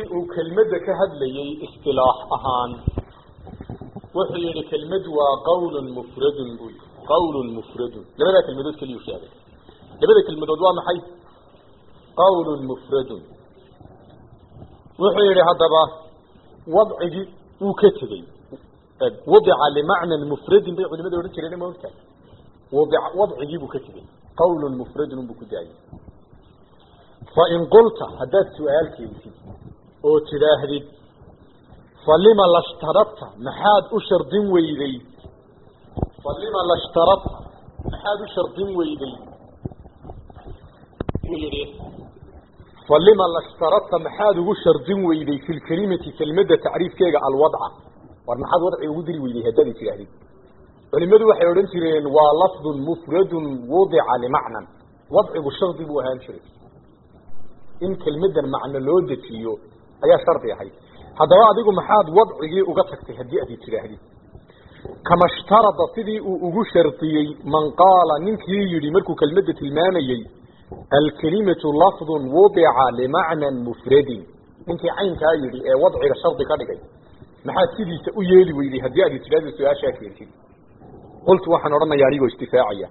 markii uu kelmadda ka hadlayey istilaax ahaan wuxuu yihi kelmad waa qawlun mufradun buu yii qawlun mufradun labadaa kelmadood keliyu sheegay labada kelmadood waa maxay qawlun mufradun wuxuu yihi haddaba wadcigii uu ka tegey wadica limacnan mufradin bay culimada odhan jireen ma ogtahay wadi wadcigii buu ka tegey qawlun mufradun unbuu ku daayey fain qulta haddaad su-aal keensid oo tidhaahdid falima lashtaradta maxaad u shardin weyday falima lashtaradta maxaad u shardin weyday yihi falima lashtaradta maxaad ugu shardin weyday fi lkelimati kelmadda tacriifkeega alwadca war maxaad wadci ugu diri weyday haddaad tidhaahdid culimadu waxay odhan jireen waa lafdun mufradun wudica limacnan wadcigu shardi buu ahaan jiray in kelmadan macno loo dejiyo ayaa shardi ahayd haddaba adigu maxaad wadcigii uga tagtay haddii aad tidhaahdid kama shtarada sidii uu ugu shardiyey man qaala ninkii yidhi markuu kelmadda tilmaamayey alkelimatu lafdun wudica limacnan mufradin ninkii caynkaa yidhi ee wadciga shardi ka dhigay maxaad sidiisa u yeeli weyday haddii aad tidhahdo su-aashaa keentid qultu waxaan odhanaya anigoo istifaacaya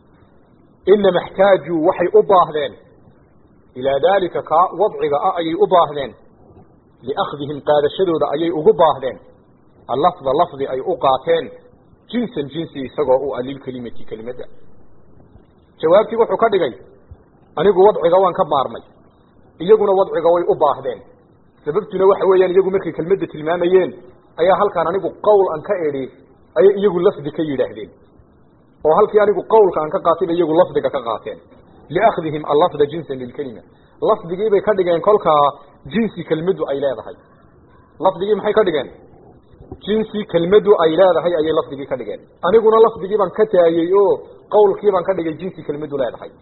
inama xtaajuu waxay u baahdeen ilaa daalika kaa wadciga ah ayay u baahdeen liakhdihim qaadashadooda ayay ugu baahdeen allafda lafdi ay u qaateen jinsan jinsi isagoo u ah lilkelimati kelimadda jawaabtii wuxuu ka dhigay anigu wadciga waan ka maarmay iyaguna wadciga way u baahdeen sababtuna waxa weeyaan iyagu markay kelmadda tilmaamayeen ayaa halkaan anigu qowl an ka edhi ayay iyagu lafdi ka yidhaahdeen oo halkii anigu qowlka aan ka qaatay bay iyagu lafdiga ka qaateen liakhdihim allafda jinsan lilkelima lafdigiibay ka dhigeen kolkaa jinsi kelmaddu ay leedahay lafdigii maxay ka dhigeen jinsi kelmaddu ay leedahay ayay lafdigii ka dhigeen aniguna lafdigii baan ka taayey oo qowlkii baan ka dhigay jinsi kelmaddu leedahay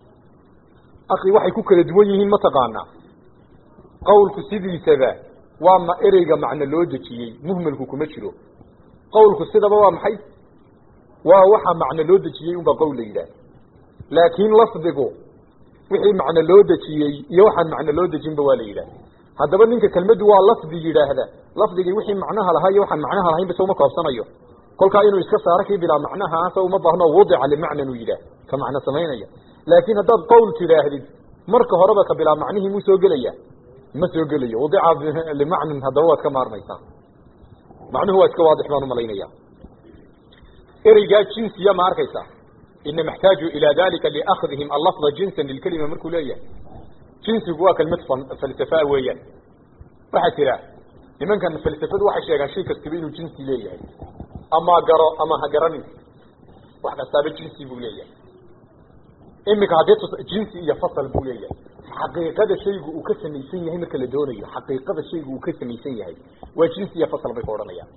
akhi waxay ku kala duwan yihiin mataqaanaa qowlku sidiisaba waa ma ereyga macno loo dejiyey muhmalku kuma jiro qowlku sidaba waa maxay waa waxaa macno loo dejiyey unbaa qowl la yidhaah laakiin lafdigu wixii macno loo dejiyey iyo waxaan macno loo dejinba waa la yidhaah haddaba ninka kelmaddu waa lafdi yidhaahda lafdigii wixii macnaha lahaa iyo waxaan macnaha lahayn base uma koobsanayo kolkaa inuu iska saaro kii bilaa macnahaasa uma baahno wudica limacnan uu yidhaah ka macno samaynaya laakiin haddaad qowl tidhaahdid marka horeba ka bilaa macnihii muu soo gelaya ma soo gelayo wadica limacnan haddaba waad ka maarmaysaa macnuhu waa iska waadix baan umalaynaya ereygaa jinsiya ma arkaysa inama اxtaaju ilى dalika liakhdihim allafda jinsa lilkelima markuu leeyahay jinsigu waa kelmad falsafa weeyaan waxaa jira nimankan falsafadu waxay sheegaan shay kastaba inuu jinsi leeyahay ama garo ama ha garanin wax kastaaba jinsi buu leeyahay imika haddii jinsi iyo fasal buu leeyahay xaqiiqada shaygu uu ka samaysan yahay marka la doonayo xaqiiqada shaygu uu ka samaysan yahay waa jinsi iyo fasal bay ka odhanayaan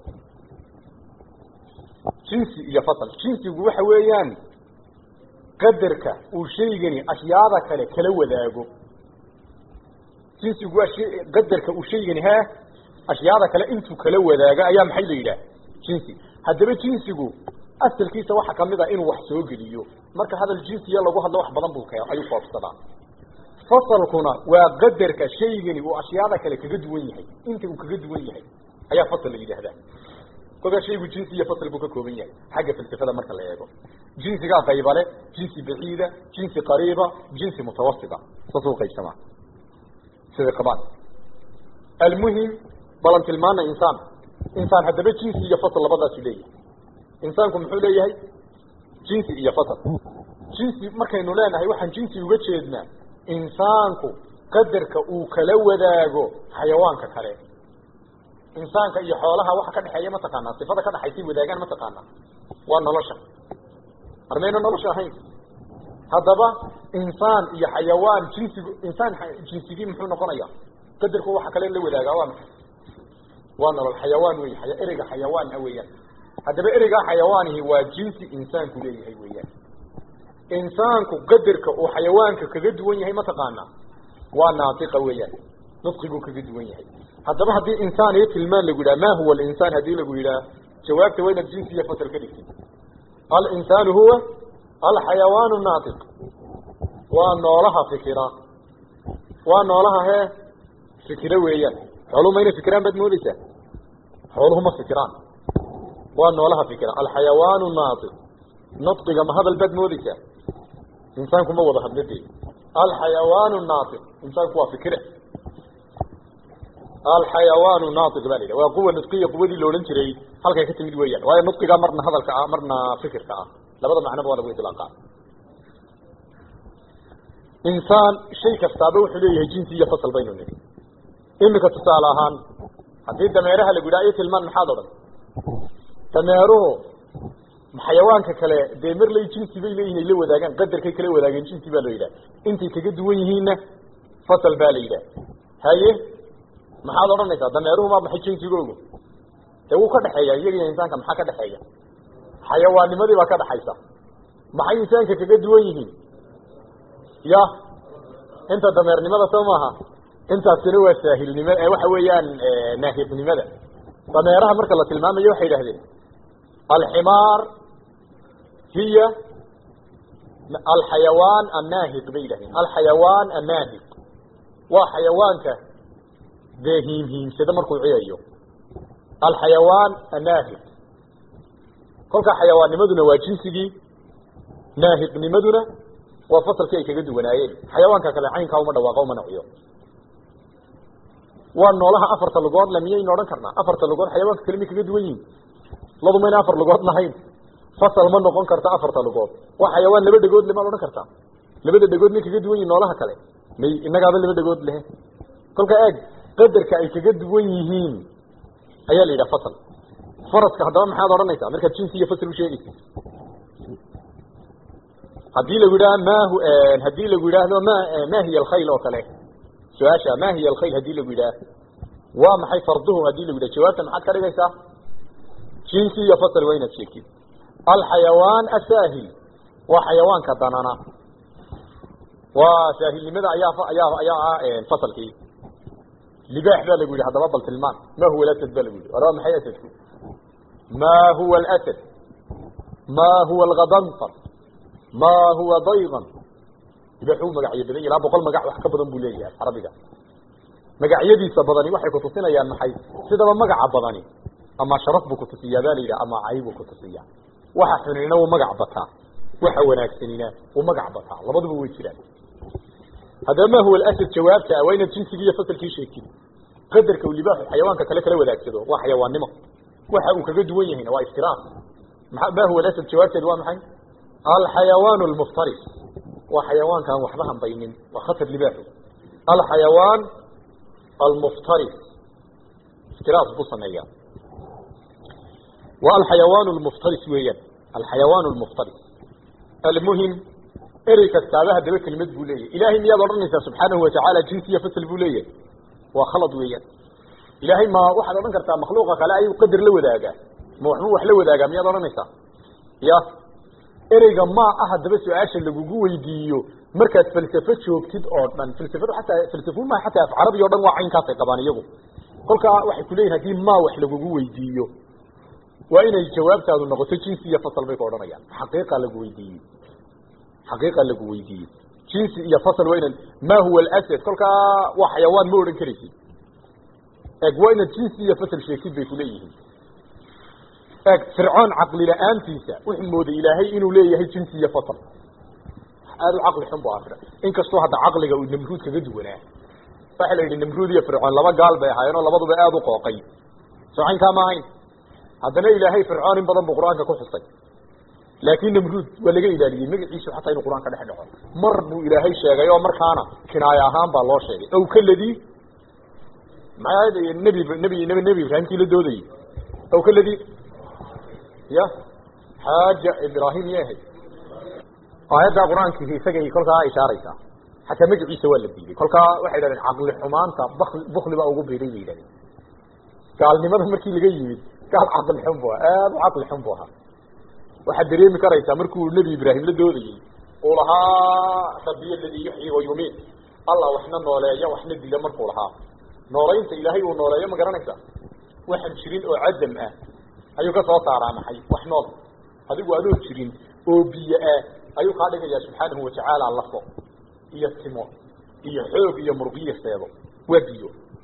jinsi iyo fasal jinsigu waxa weeyaan qadarka uu shaygani ashyaada kale kala wadaago jinsigu waa shay qadarka uu shaygani ha ashyaada kale intuu kala wadaago ayaa maxay la yidhaah jinsi haddaba jinsigu asalkiisa waxa kamid a inuu wax soo geliyo marka hadal jinsiya lagu hadlo wax badan buu k ayuu koobsadaa fasalkuna waa qadarka shaygani uu ashyaada kale kaga duwan yahay inta uu kaga duwan yahay ayaa fasal la yidhaahdaa kolkaa shaygu jinsi iyo fasl buu ka kooban yahay xagga falsafada marka la eego jinsigaa qaybale jinsi baciida jinsi qariiba jinsi mutawasita saasuu qaybsamaa siday qabaan almuhim balan tilmaana insaan insaan haddaba jinsi iyo fasl labadaasu leeyahay insaanku muxuu leeyahay jinsi iyo fasl jinsi markaynu leenahay waxaan jinsi uga jeednaa insaanku qadarka uu kala wadaago xayawaanka kale insaanka iyo xoolaha waxa ka dhexeeya mataqaanaa sifada ka dhexaysay wadaagaan mataqaanaa waa nolosha armayna nolosha ahayn haddaba insaan iyo xayawaan jinsigu insaan jinsigii muxuu noqonaya qadarku waxa kale la wadaagaa waa maxay waa nolol xayawaan wey ereyga xayawaan ah weeyaan haddaba ereygaa xayawaanihi waa jinsi insaanku leeyahay weeyaan insaanku qadarka uu xayawaanka kaga duwan yahay mataqaanaa waa naatiqa weeyaan nudqiguu kaga duwan yahay haddaba haddii insaan iyo tilmaan lagu yidhaha ma huwa alinsaan haddii lagu yidhaha jawaabta waa inaad jinsi iyo fasal ka dhigtid alinsaanu huwa alxayawaanu naatiq waa noolaha fikira waa noolaha hee fikiro weeyaan xooluhu ma inay fikiraan baad moodeysaa xooluhu ma fikiraan waa noolaha fikira alxayawaanu naatiq nadqiga ma hadal baad moodeysaa insaanku ma wada hadla dee alxayawaanu naatiq insaanku waa fikire alxayawaanu naatiq baa la yidhaha waa quwa nudqiya quwadii la odhan jiray halkay ka timid weeyaan waayo nudqigaa marna hadalka ah marna fikirka ah labada macnoba waa lagu iطlaaqaa insaan shay kastaaba wuxuu leeyahay jinsi iyo fasal baynu nidhi imika tusaale ahaan haddii dameeraha lagu yidhaha i tilmaan maxaad odhan dameeruhu xayawaanka kale dee marley jinsi bay leeyihin ay la wadaagaan qadarkay kala wadaageen jinsi baa la yidhaha intay kaga duwan yihiinna fasal baa la yidhaha haye maxaad odhanaysaa dameeruhu maa maxay jinsigoogu dee wuu ka dhexeeya iyaga iyo insaanka maxaa ka dhexeeya xayawaannimadii baa ka dhexaysa maxay insaanka kaga duwan yihiin ya inta dameernimada soo maaha intaasina waa saahilnima waxa weeyaan naahiqnimada dameeraha marka la tilmaamayo waxay idhahdeen alximaar hiya alxayawaan annaahiq bay yidhahdeen alxayawaan annaahiq waa xayawaanka dee hiimhiimsada markuu ciyayo alxayawaan annaahiq kolkaa xayawaannimaduna waa jinsigii naahiqnimaduna waa fasalkii ay kaga duwanaayeen xayawaanka kale caynkaa uma dhawaaqo uma naciyo waa noolaha afarta lugood le miyaynu odhan karnaa afarta lugood xayawaanka kale may kaga duwan yihin ladu mayna afar lugood lahayn fasal ma noqon karta afarta lugood waa xayawaan laba dhegood le maad odhan kartaa labada dhegood may kaga duwan yihin noolaha kale may innagaaba laba dhegood lehe kolka eeg qadarka ay kaga duwan yihiin ayaa la yidhaha fasal faraska haddaba maxaad odhanaysaa markaad jinsi iyo fasal usheegaysa haddii lagu yidhaha mahu haddii lagu yidhaahdo ma ma hiya alkhayl oo kale su-aasha ma hiya alkhayl hadii lagu yidhaah waa maxay farduhu hadii lagu yidhah jawaabta maxaad ka dhigaysaa jinsi iyo fasal waa inaad sheegtid alxayawaan asaahil waa xayawaanka danana waa saahilnimada ayaa ayaa ayaa ah fasalkii libaax baa lagu yidhi haddaba bal tilmaan ma huwa alasad ba lagu yidhi war waa maxay asadku ma huwa alasad ma huwa algadanfar ma huwa daydan libaaxuu magacyo badan ilaa boqol magac wax ka badan buu leeyahay carabiga magacyadiisa badani waxay kutusinayaan maxay sidaba magaca badani ama sharaf buu kutusiyaa baa la yidhaha ama cay buu kutusiyaa waxa xunina wuu magac bataa waxa wanaagsanina wuu magac bataa labaduba way jiraan haddaba ma huwa alasad jawaabta waa inaad jinsigii iyo fasalkii sheegtid qadarka uu libaaxu xayawaanka kale kala wadaagsado waa xayawaannimo waxa uu kaga duwan yahayna waa iftiraas maa ma huwa alasad jawaabteed waa maxay alxayawaan almuftaris waa xayawaankaan waxba hambaynin waa khatar libaaxu alxayawaan almuftaris iftiraas buu sameeyaa waa alxayawaan almuftaris weeyaan alxayawaan almuftaris almuhim erey kastaaba haddaba kelimad buu leeyahy ilahay miyaad odhanaysaa subxaanahu watacaala jinsi iyo fasal buu leeyahay waa khalad weeyaan ilaahay ma waxaad odhan kartaa makhluuqa kale ayuu qadar la wadaagaa ma waxbuu wax la wadaagaa miyaad odhanaysaa ya ereyga ma ah haddaba su-aasha lagugu weydiiyo markaad falsafo joogtid oo dhan falsafadu xataa falsafu maha xataa af carabi o dhan waa caynkaasay qabaan iyagu kolkaa waxay ku leeyihin haddii ma wax lagugu weydiiyo waa inay jawaabtaadu noqoto jinsi iyo fasal bay ka odhanayaan xaqiiqa lagu weydiiyey xaqiiqa lagu weydiiyey jinsi iyo fasal waa inan ma huwa alasad kolkaa waa xayawaan ma odhan karaysid eeg waa inaad jinsi iyo fasal sheegtid bay kuleeyihiin eeg fircoon caqli la-aantiisa wuxuu mooday ilaahay inuu leeyahay jinsi iyo fasal aada u caqli xun bu afir inkastoo hadda caqliga uu namruud kaga duwanaa waxa la yidhi namruud iyo fircoon laba gaal bay ahaayeen oo labaduba aada u qooqay socaynkaa ma ahayn haddana ilaahay fircoon in badan buu qur-aanka ku xusay laakin namruud waa laga ilaaliyey magaciisu xataa inuu qur-aan ka dhex dhaco mar buu ilaahay sheegay oo markaana kinaayo ahaan baa loo sheegay ow kaladii maxay nebi nebi nebi nebi ibraahimkii la doodayey ow kaladii ya xaaja ibraahim yahay aayaddaa qur-aankiisa isagay kolkaa ishaaraysaa xataa magaciisa waa la diiday kolkaa waxay dhahdeen caqli xumaanta bak bukli baa ugu biiray bay yidhahdeen gaalnimada markii laga yimid gaal caqli xun bu ahaa aada u caqli xun bu ahaa waxaad dareemi karaysaa markuu nebi ibraahim la doodayey uu lahaa rabiy aladii yuxyi wa yumiit allah waxna nooleeya waxna dila markuu lahaa nooleynta ilaahay uu nooleeyo ma garanaysa waxaan jirin oo cadam ah ayuu ka soo saaraa maxay wax nool adigu adoo jirin oo biyo ah ayuu kaa dhigayaa subxaanahu watacaala lafo iyo timo iyo xoog iyo murgiyo seebo waa biyo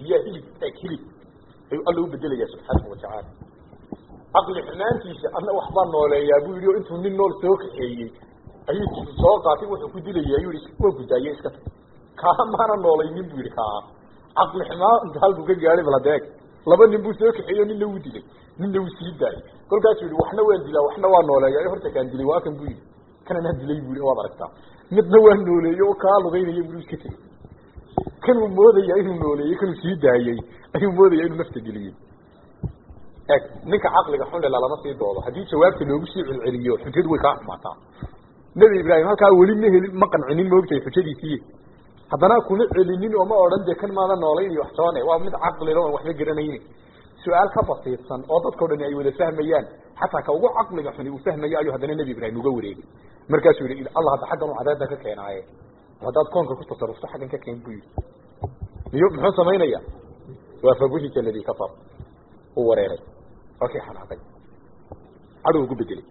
biyaa hilib eeg hilib ayuu alla u bedelaya subxaanahu watacaala caqli xumaantiisa ana waxbaa nooleeyaa buu yidhi oo intuu nin nool soo kaxeeyey ayuu soo qaatay wuxuu ku dilaya ayuu yihi waa gudaaye iska tag kaa maana noolaynin buu yidhi kaa caqli xumaanta halkuu ka gaadhay bal hadeeg laba nin buu soo kaxeeyo ninna wuu dilay ninna wuu sii daayay kolkaasuu yihi waxna waan dilaa waxna waa nooleeya horta kaan dilay waa kan buu yidhi kananaa dilay buu yidhi waad aragtaa midna waa nooleeye oo kaa lugaynaya buu iska tegey kanuu moodaya inuu nooleeyey kanuu sii daayey ayuu moodaya inuu nafta geliyey eg ninka caqliga xun lela lama sii doodo haddii jawaabta loogu sii celceliyo xujadu way kaa xumaataa nebi ibraahim halkaa weli ma helin ma qancinin maogtahay xujadiisii haddana kuma celinin oo ma odhan dee kan maada noolayn iyo wax toone waa mid caqlila oon waxba garanaynin su-aal ka basiidsan oo dadkao dhani ay wada fahmayaan xataa ka ugu caqliga xuni uu fahmayo ayuu haddana nebi ibraahim uga wareegay markaasuu yihi allah hadda xaggan u cadeeda ka keenaaye haddaad koonka ku tasarufto xaggan ka keen buu yidhi miyu muxuu samaynaya waa fabuhita aladi kafar uu wareeray waa kii xanaaqay cadhow ugu bedelay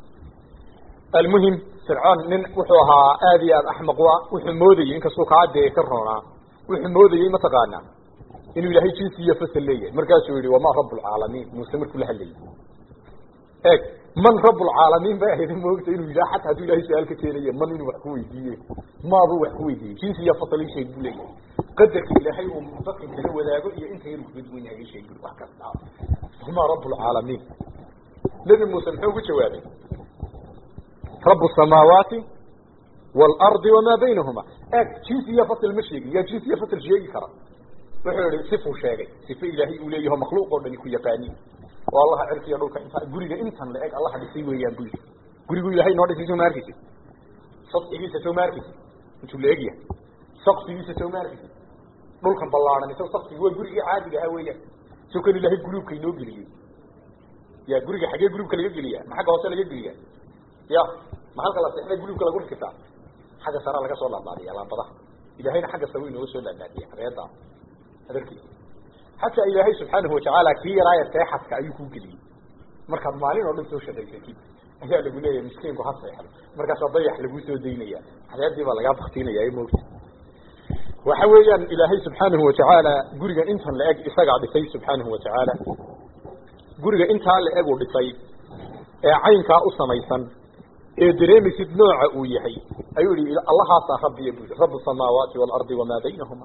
almuhim fircoon nin wuxuu ahaa aada iyo aada axmaq u ah wuxuu moodayey inkastuu kaa dee ka roonaa wuxuu moodayey mataqaanaa inuu ilaahay jinsi iyo fasal leeyahay markaasuu yihi wamaa rablcaalamiin muuse markuu la hadlayay eeg man rablcaalamiin bay ahayd moogta inuu yidhaha xataa hadduu ilahay su-aal ka keenaye man inuu wax ku weydiiye maabuu wax ku weydiiyey jinsi iyo fasal isheeg buu leeyahay qadarka ilaahay uu dadka kala wadaago iyo inta yar ukaga duwan yahay isheeg bui wax kasta wamaa rablcaalamiin nebi muuse muxuu ku jawaabay rabu samaawaati waalardi wamaa baynahuma eeg jinsi iyo fasl ma sheegin yaa jinsi iyo fasl sheegi kara wuxuu yihi sifuu sheegay sife ilaahay uu leeyaho makhluuq oo dhani ku yaqaanin oo allaha cirkiya dhulka inta guriga intan la eg allaha dhisay weeyaan bu yidhi gurigu ilahay noo dhisay soo ma arkaysid sadxigiisa soo ma arkaysid intuu la egyahay sakfigiisa soo ma arkaysid dhulkan ballaaran isaga sakfigi waa gurigii caadiga ahaa weeyaan soo kan ilahay guluubka inoo geliyey ya guriga xaggee guluubka laga geliya ma xagga hoose laga geliya ya ma halka la seexday guluubka lagu rikisaa xagga sara laga soo laadlaadiya laambadaha ilahayna xagga sare inooga soo laadlaadiya reeda adarkiisa xataa ilaahay subxaanahu watacaala kii yaraaya seexadka ayuu ku geliyey markaad maalin oo dhan soo shaqaysatid ayaa lagu leeyahay miskiinku ha seexdo markaasaa dayax laguu soo daynaya xadeedii baa lagaa baktiinaya moogta waxa weeyaan ilaahay subxaanahu watacaala guriga intan la eg isagaa dhisay subxaanahu watacaala guriga intaa la eg uu dhisay ee caynkaa u samaysan ee dareemaysid nooca uu yahay ayuu yihi allahaasaa rabbiya bu yihi rabu samaawaati waalardi wamaa baynahuma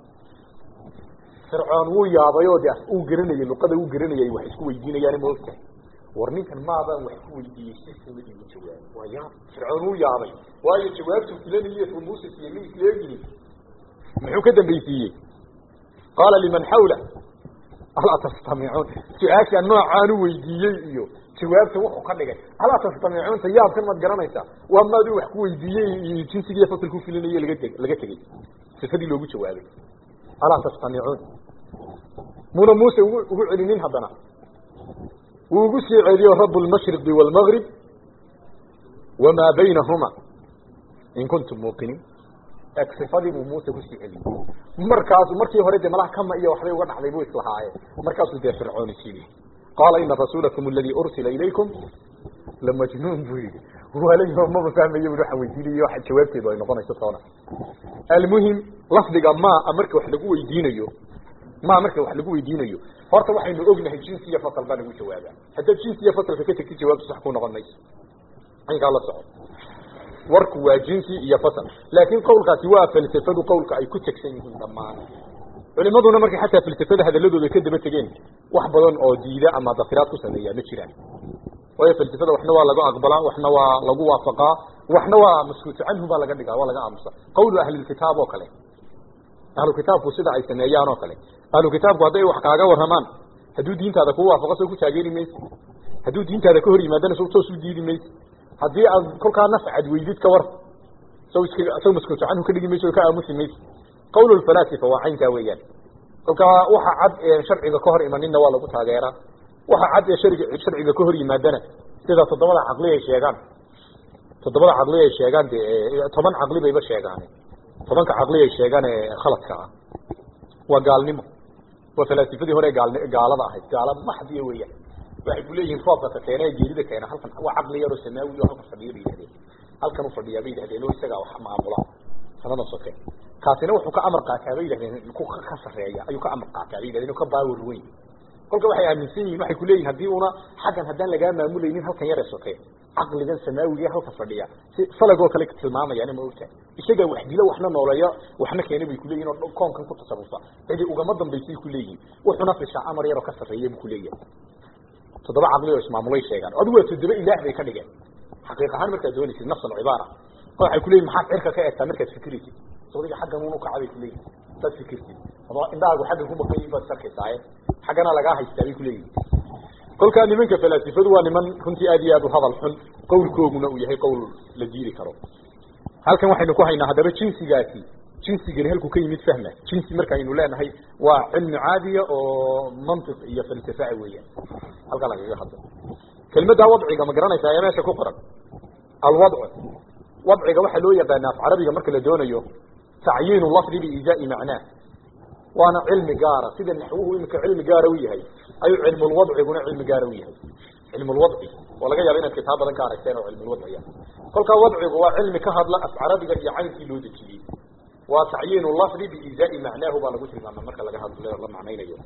fircoon wuu yaabay oo de uu garanayay luqada uu garanayay wax isku weydiinayaan ma ogtahay war ninkan maabaan wax ku weydiiyey si fula igu jawaab waa yaab fircoon wuu yaabay waayo jawaabtuu filanayey fu muuse siiyey ma isleeyihin muxuu ka dambaysiiyey qaala liman xawla alaa tastamicuun su-aasha noocaan u weydiiyey iyo jawaabta wuxuu ka dhigay alaa tastamicuunta yaabkan maad garanaysaa waa maaduu wax ku weydiiyey iyo jinsigiiyo fasalku filinayey laga te laga tegey sifadii loogu jawaabay alaa tastamicuun muna muuse ugu ugu celinin haddana wuu ugu sii celiyo rabu lmashriqi waalmagrib wamaa baynahuma in kuntum muuqiniin eg sifadii buu muuse kusii celiyey markaasu markii hore dee malaha kama iyo waxbay uga dhacday buu islahaayeen markaasuu dee fircoon isiiyey qaala ina rasuulakum aladi ursila ilaykum lamajnuun buu yihi walayo maba fahmayo bui waxaan weydiinayo waxa jawaabteedu ay noqonayso toona almuhim lafdiga maa marka wax lagu weydiinayo maa marka wax lagu weydiinayo horta waxaynu ognahay jinsi iyo fasal baa lagu jawaabaa haddaad jinsi iyo fasalka ka tegtid jawaabtu sax ku noqon mayso aynkaa la soco warku waa jinsi iyo fasal laakin qawlkaasi waa falsafadu qawlka ay ku tegsan yihiin dhammaan culimaduna markay xataa falsafada hadaladooda ka daba tegeen wax badan oo diida ama dafiraad ku sameeyaa ma jiraan waayo falsafada waxna waa lagu aqbalaa waxna waa lagu waafaqaa waxna waa maskuutu canhu baa laga dhigaa waa laga aamusa qawlu ahlilkitaab oo kale ahlu kitaabku sida ay sameeyaan oo kale ahlu kitaabku hadday wax kaaga warramaan hadduu diintaada ku waafaqo soo ku taageeri maysi hadduu diintaada ka hor yimaadana so toos u diidi maysi haddii aad kolkaa naf cad weydid ka war saw iska saw maskuutu canhu ka dhigi mayso o ka aamusi maysi qawl lfalaasifa waa caynkaa weeyaan kolkaa waxa cad ee sharciga ka hor imaninna waa lagu taageeraa waxa cad ee sharg sharciga ka hor yimaadana sida toddobada caqli ay sheegaan toddobada caqli ay sheegaan de toban caqli bayba sheegaan tobanka caqli ay sheegaan ee khaladka ah waa gaalnimo waa falaasifadii hore gaal gaalada ahayd gaala maxdiya weeyaan waxay ku leeyihiin roobka ka keena ee geerida keena halkan waa caqli yaroo samaawi oo halkan fadhiya bay yihahdeen halkan u fadhiyaa bay yihahdeen oo isagaa wax maamula sanada soke kaasina wuxuu ka amar qaataa bay yidhahdeen ku ka sarreeya ayuu ka amar qaataa bay yidhahdeen ka baawar weyn kolka waxay aaminsan yihiin waxay kuleeyihin haddii una xaggan haddaan lagaa maamulaynin halkan yar ee soke caqligan samaawiga halka fadhiya si falagoo kale tilmaamayaan ma ogtahay isagaa wax dilo waxna nooleeyo waxna keena bay kuleeyihin oo koonkan ku tasarufa cidi ugama dambaysay kuleeyihin wuxuna fishaa amar yaroo ka sarreeya buu kuleeyahay toddoba caqli oo ismaamulay sheegaan adigu waa toddoba ilaah bay ka dhigeen xaqiiq ahaan markaad doonaysid nafsan cibaara waxay kuleeyihin maxaad cirka ka eegtaa markaad fikiraysid sodiga xaggan unu kaca bay kuleeyihin saad fikirtid adoo indhahaagu xaggan kumaqayin baad sarkaysaaye xaggana lagaa haystaa bay kuleeyihin kolkaa nimanka falaasifadu waa niman runtii aad iyo aad u hadal xun qawlkooguna uu yahay qowl la diidi karo halkan waxaynu ku haynaa haddaba jinsigaasi jinsigani halkuu ka yimid fahma jinsi markaaynu leenahay waa cilmi caadiya oo mantiq iyo falsafa weeyaan halkaa lagaga hadlo kelmaddaa wadciga ma garanaysaa ee meesha ku qoran alwadcu wadciga waxaa loo yaqaana af carabiga marka la doonayo tacyiinu lafdi biizaai macnaah waana cilmi gaara sida naxwuhu iminka cilmi gaara u yahay ayuu cilmulwadciguna cilmi gaara u yahay cilmulwadci oo laga yaaba inaad kitaab badan ka aragteen oo cilmulwadciya kolkaa wadcigu waa cilmi ka hadla af carabiga iyo caynkii loo dejiyey waa tacyiinu lafdi biizaai macnaahu baa lagu tilmaama marka laga hadlo la macnaynayo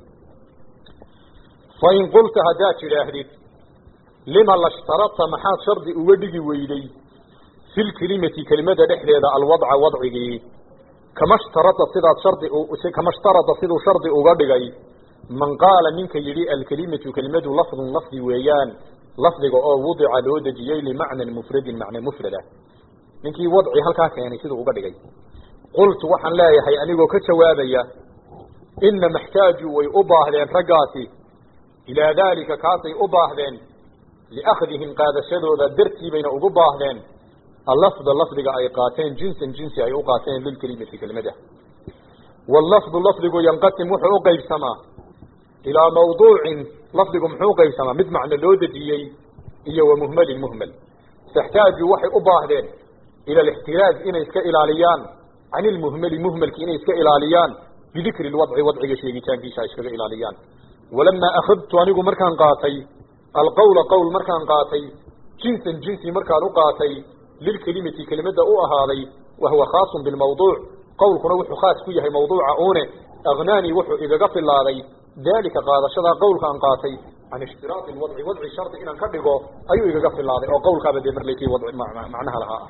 fain qulta haddaad tidhaahdid lima lashtaradta maxaad shardi uga dhigi weyday fi lkelimati kelimada dhexdeeda alwadca wadcigii kama shtarada sidaad shardi kama shtarada siduu shardi uga dhigay man qaala ninka yidhi alkelimatu kelimadu lafdun lafdi weeyaan lafdiga oo wudica loo dejiyey limacnan mufradin macna mufrada ninkii wadci halkaa keenay siduu uga dhigay qultu waxaan leeyahay anigoo ka jawaabaya ina maxtaaju way u baahdeen raggaasi ilaa daalika kaasay u baahdeen liakhdihim qaadashadooda dartii bayna ugu baahdeen allafda lafdiga ay qaateen jinsan jinsi ay u qaateen lilkelimati kelimada wallafdu lafdigu yanqasim wuxuu u qaybsamaa ilaa mawduucin lafdigu muxuu qaybsamaa mid macno loo dejiyey iyo wa muhmalin muhmal taxtaaju waxay u baahdeen ila alixtiraaz inay iska ilaaliyaan can ilmuhmali muhmalki inay iska ilaaliyaan bidikri lwadci wadciga sheegitaankiisa ay iskaga ilaaliyaan walamaa akhadtu anigu markaan qaatay alqawla qowl markaan qaatay jinsan jinsi markaan u qaatay lilkelimati kelimada u ahaaday wahuwa khaasun bilmawduuc qowlkuna wuxuu khaas ku yahay mawduuca uune agnaanii wuxuu igaga filaaday daalika qaadashadaa qowlka aan qaatay can ishtiraadi lwadci wadci shardi inaan ka dhigo ayuu igaga filaaday oo qowlkaaba dee marlekii wadci macnaha lahaa ah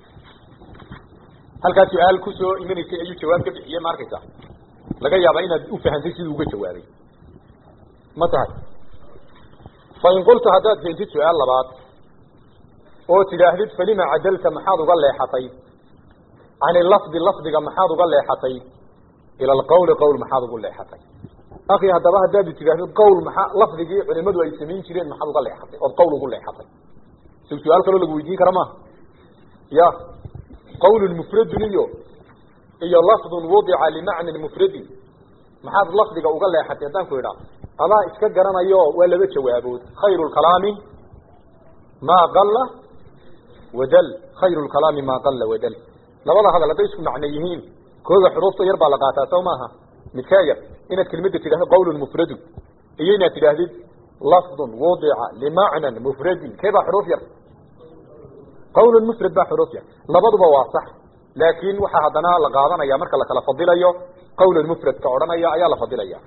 halkaa su-aal kusoo imanaysay ayuu jawaab ka bixiyey ma arkaysa laga yaaba inaad u fahantay siduu uga jawaabay ma tahay fain qulta haddaad keentid su-aal labaad oo tidhaahdid falima cadalta maxaad uga leexatay can ilafdi lafdiga maxaad uga leexatay ila alqawli qowl maxaad ugu leexatay akhi haddaba haddaad tidhaahdid qowl maxaa lafdigii culimadu ay samayn jireen maxaad uga leexatay ood qowl ugu leexatay si su-aal kaloo lagu weydiin kara maaha ya qawlun mufradun iyo iyo lafdun wudica limacnan mufradin maxaad lafdiga uga leexatay haddaan ku idhaa adaa iska garanayo waa laba jawaabood khayru lkalaami maa qalla wadal khayru lkalaami maa qalla wadal labada hadal hadday isku macno yihiin kooga xuruufta yar baa la qaataa soo maaha midkaa yar inaad kelmadda tidhahdo qawlun mufradun iyo inaad tidhaahdid lafdun wudica limacnan mufradin kee baa xuruuf yar qawlun mufrad baa xuruuf yar labaduba waa sax laakin waxaa haddana la qaadanaya marka la kala fadilayo qawlan mufradka odhanaya ayaa la fadilaya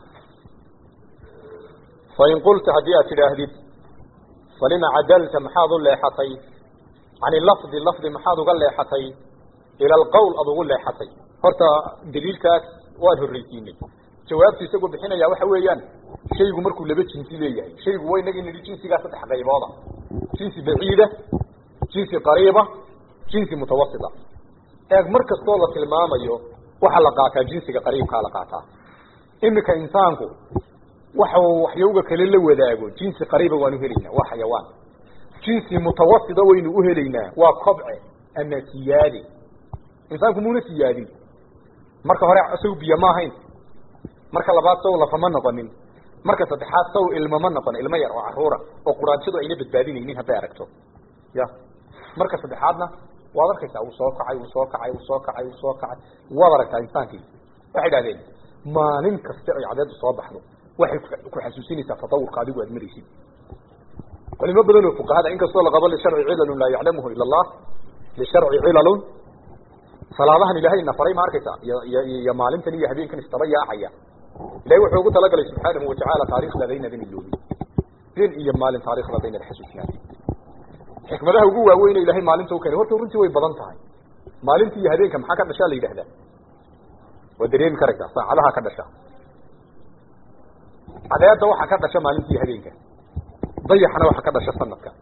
fain qulta haddii aad tidhaahdid falima cadalta maxaad u leexatay can ilafdi lafdi maxaad uga leexatay ila alqawl ad ugu leexatay horta daliilkaas waan horreysiinay jawaabtu isagoo bixinaya waxa weeyaan shaygu markuu laba jinsi leeyahay shaygu waa inagii nidhi jinsigaa saddex qaybooda jinsi baciida jinsi qariiba jinsi mutawasita eeg mar kastoo la tilmaamayo waxaa la qaataa jinsiga qariibkaa la qaataa iminka insaanku waxa waxyowga kale la wadaago jinsi qariiba waanu helaynaa waa xayawaan jinsi mutawasita waynu u helaynaa waa kobce ama siyaade insaanku muuna siyaadin marka hore saw biyo ma ahayn marka labaad saw lafama noqonin marka saddexaad saw ilmo ma noqon ilmo yar oo caruura oo quraanshadu ayna badbaadinaynin hadday aragto ya marka saddexaadna waad arkaysaa wuu soo kacay wuu soo kacay wuu soo kacay wuu soo kacay waad aragtaa insaankii waxay idhahdeen maalin kasta ay cadeedu soo baxdo waxay ku xasuusinaysaa tatawurka adigu aad maraysid culimo badan oo fuqahada inkastoo laqabo lisharci cilalun laa yaclamuhu ila allah lisharci cilalun salaadahan ilaahayna faray ma arkaysa iyo iyo iyo maalintan iyo habeenkan istaba yaacaya ilahay wuxuu ugu talagalay subxaanahu watacaala taariikhdadaynadan iloobi habeen iyo maalin taariikhdadaynad xasuusnaadi xikmadaha ugu waaweyne ilahay maalinta u keenay horta runtii way badan tahay maalinta iyo habeenka maxaa ka dhashaa la yidhahdaa waa dareemi karaysaa saacadaha ka dhasha cadeeda waxaa ka dhasha maalinta iyo habeenka dayaxna waxaa ka dhasha sanadka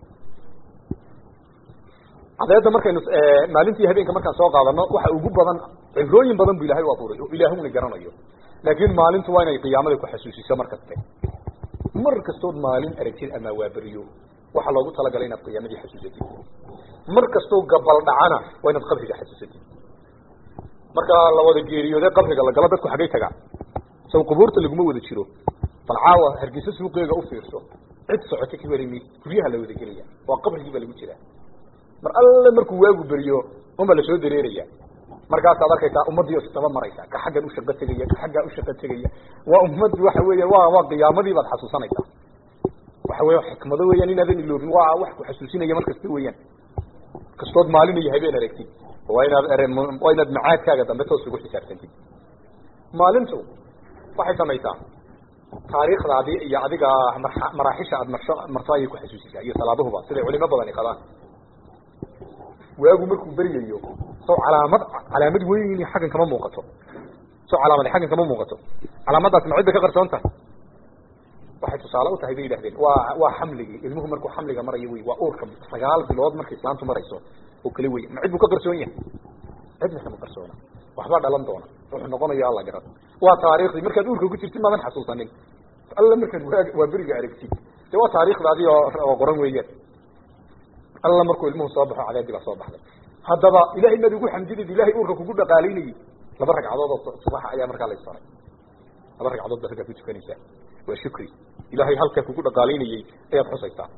cadeeda markaynu maalintii habeenka markaan soo qaadano waxa ugu badan cibrooyin badan bu ilahay u abuuray oo ilaahuna garanayo laakin maalintu waa inay qiyaamada ku xasuusiso mar kaste mar kastood maalin aragtid ama waaberiyo waxaa loogu talagalay inaad qiyaamadii xasuusatid mar kastoo gabal dhacana waa inaad qabriga xasuusatid marka la wada geeriyoode qabriga lagalo dadku xaggay tagaa saw qubuurta laguma wada jiro bal caawa hargeysa suuqeega u fiirso cid socoto ka warimi guryaha la wada gelaya waa qabrigii baa lagu jiraa mar alle markuu waagu beriyo unba lasoo dareeraya markaasaad arkaysaa ummadii istaba maraysa ka xaggan u shaqo tegaya ka xaggaa u shaqo tegaya waa ummad waxa weya wa waa qiyaamadii baad xasuusanaysaa waxa weya xikmado weeyaan inaadan iloobin waa wax ku xasuusinaya mar kasta weeyaan kastood maalin iyo habeen aragtid waa inaad waa inaad macaadkaaga dambe toos ugu xisaabtantid maalintu waxay samaysaa taariikhdaadii iyo adiga mara maraaxisha aad marsho marto ayay ku xasuusisaa iyo salaaduhuba siday culimo badani qabaan waagu markuu beryayo soo calaamad calaamad weyn xaggan kama muuqato soo calaamad xaggan kama muuqato calaamadaas ma cidda ka qarsoon tahay waxay tusaale u tahay bay yidhahdeen waa waa xamligii ilmuhu markuu xamliga marayo wey waa uurka sagaal bilood markay islaantu marayso oo kale wey ma cid buu ka qarsoon yahay cidna kama qarsoona waxbaa dhalan doona wuxuu noqonayo alla garan waa taariikhdii markaad uurka ku jirtid maadan xasuusanin alla markaad waa waa beriga aragtid de waa taariikhdaadii oo oo qoran weeyaan alla markuu ilmuhu soo baxo cadaadii baa soo baxday haddaba ilahay maad ugu xamdidid ilahay uurka kugu dhaqaalaynayay laba ragcadood oo subaxa ayaa markaa la isfaray laba ragcadood ba raggaa ku tukanaysaa waa shukri ilahay halkaa kugu dhaqaalaynayey ayaad xusaysaa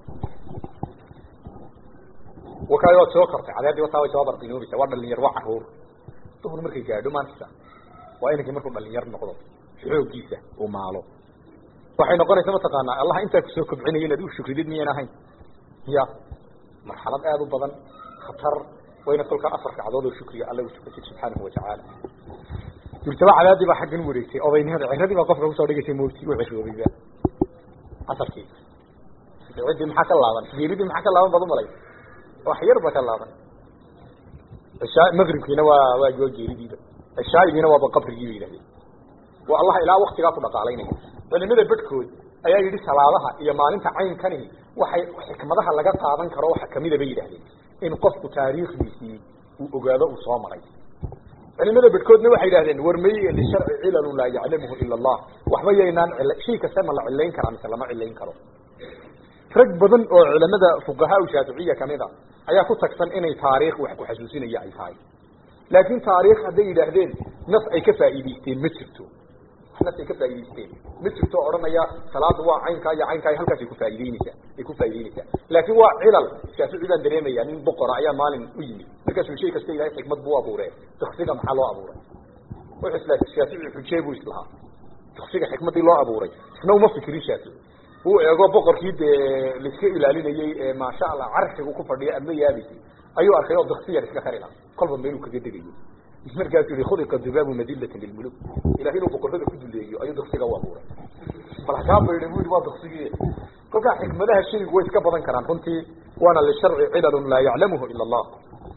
wakaayo waad soo kartay cadaadii wataa way soo barqinoobaysaa waa dhalinyar waa caruur duhur markay gaadho maantisa waa inankii markuu dhalinyar noqdo xooggiisa uu maalo waxay noqonaysa mataqaanaa allah intaa kusoo kobcinaya inaad u shukridid miyaan ahayn ya marxalad aada u badan khatar wayna kolkaa afar ragcadood oo shukriga alla u tukatid subxaanahu watacaala durtaba cadaadii baa xaggan u wareegtay odaynimada ciradii baa qofka kusoo dhigaysay mawti u ceshoobayba casarkii ciddii maxaa ka laaban geeridii maxaa ka laaban baad umalay wax yar ba ka laaban cishaa magribkiina waa waa waa geeridiiba cishaayigiina waaba qabrigii ba yidhahdeen waa allah ilaa waktigaa ku dhaqaalaynaya culimada bedhkood ayaa yidhi salaadaha iyo maalinta caynkani waxay xikmadaha laga qaadan karo waxa kamida bay yidhahdeen in qofku taariikhdiisii uu ogaado uu soo maray culimada bedhkoodna waxay yidhahdeen war may lisharci cilalun laa yaclamuhu ila allah waxba yaynaan cil shay kaste ma la cilayn karaa mise lama cilayn karo rag badan oo culamada fuqahaa shaaficiya kamid a ayaa ku tagsan inay taariikh wax ku xasuusinaya ay tahay laakin taariikh hadday yidhaahdeen naf ay ka faa'iidaysteen ma jirto naf ay ka faa'idaysteen ma jirto o odhanaya salaada waa caynkaa iyo caynkaa iyo halkaas ay ku faa'ideyneysaa ay ku faa'ideyneysaa laakin waa cilal shaafici baan dareemaya nin boqora ayaa maalin u yimid markaasuu shay kasta ilahay xikmad buu abuuree duksiga maxaa loo abuuray wuxuu isla shaafici xujee buu islahaa duksiga xikmadii loo abuuray isna uma fikirin shaafici uu eego boqorkii dee laiska ilaalinayey ee maasha allah carshigu ku fadhiya ama yaabaysay ayuu arkay oo duksi yar iska kari laha kolba meeluu kaga degayo markaasuu yihi khuliqa dubaabu madillatan lilmuluk ilahay inuu boqorrada ku duleeyo ayuu duksiga u abuuray bal hakaa baydha bu yihi waa duksigii kolkaa xikmadaha shaygu way iska badan karaan runtii waana lisharci cilalun laa yaclamuhu ila allah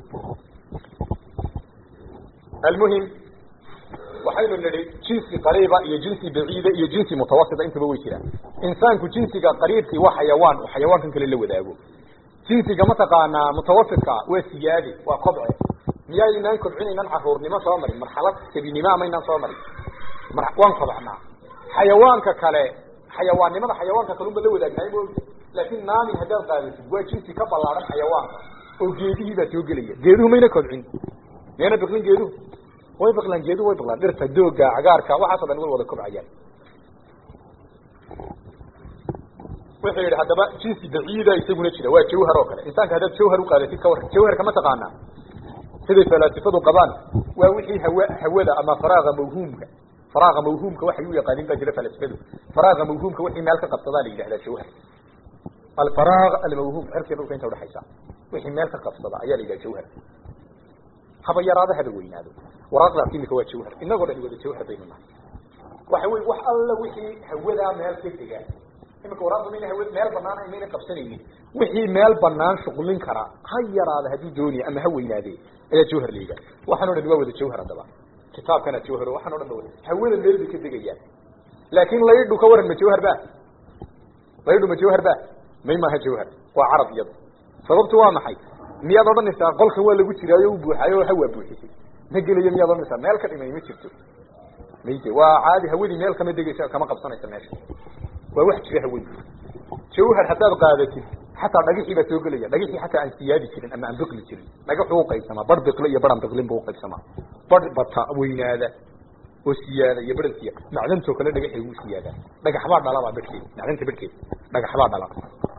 almuhim waxaynu nidhi jinsi qariiba iyo jinsi baciida iyo jinsi mutawasita intaba way jiraan insaanku jinsiga qariibkii waa xayawaan oo xayawaankan kale la wadaago jinsiga mataqaanaa mutawasitka waa siyaade waa kobce miyaynaan kobcinaynan caruurnimo soo marin marxalad sabinimo amaynaan soo marin waan kobcnaa xayawaanka kale xayawaannimada xayawaanka kalunba la wadaagnaay mo laakin naami haddaad qaadasid waa jinsi ka ballaaran xayawaanka oo geedihii baa soo gelaya geeduhu mayna kobcin miyayna biqlin geeduhu way baqlaan geeduhu way baqlaan dhirta dooga cagaarka waxaaso dhan way wada kobcayaan wuxuu yidhi haddaba jinsi baciida isaguna jira waa jawhar oo kale insaanka haddaad jawhar uqaadatid ka war jawharka ma taqaanaa siday falaasifadu qabaan waa wixii hawa hawada ama faraaga mawhuumka faraaga mawhuumka waxay u yaqaanin baa jira falaasifadu faraaga mawhuumka wixii meel ka qabsadaa la yidhahdaa jawhar alfaraag almawhuum cirkiya dhulka inta udhaxaysa wixii meel ka qabsada ayaa la yidhaha jawhar haba yaraado haba weynaado waraaqdaas imika waa jawhar inagoo dhan wada jawhar baynu nahay waxa wey wax alla wixii hawadaa meel ka dega imika waraaqda mayna hawa meel banaan mayna qabsanaynin wixii meel banaan shuqlin kara ha yaraada hadduu doonaya ama ha weynaade ayaa jawhar la yidhaha waxaan o dhan waa wada jawhar haddaba kitaabkana jawhar waxaan o dhan ba wada hawada meel bay ka degayaan laakin laydhu ka waran ma jawhar ba laydhu ma jawhar ba may maaha jawhar waa carab iyada sababtu waa maxay miyaad odhanaysaa qolkan waa lagu jiraayo u buuxaayo ha waa buuxisay ma gelayo miyaad odhanaysaa meel ka dhimay ma jirto mayde waa caadi hawadii meel kama degaysa kama qabsanaysa meesha waa wax jira hawadii jawhar haddaad qaadatid xataa dhagixii baa soo gelaya dhagixii xataa aan siyaadi jirin ama aan biqli jirin dhagaxuu uqaybsamaa bar biqle iyo baran biqlin buu uqaybsamaa bar bata weynaada oo siyaada iyo baran siyaada macdantoo kale dhagaxay ugu siyaadaa dhagaxbaa dhalabaa bedhkeed macdanta bedhkeed dhagaxbaa dhala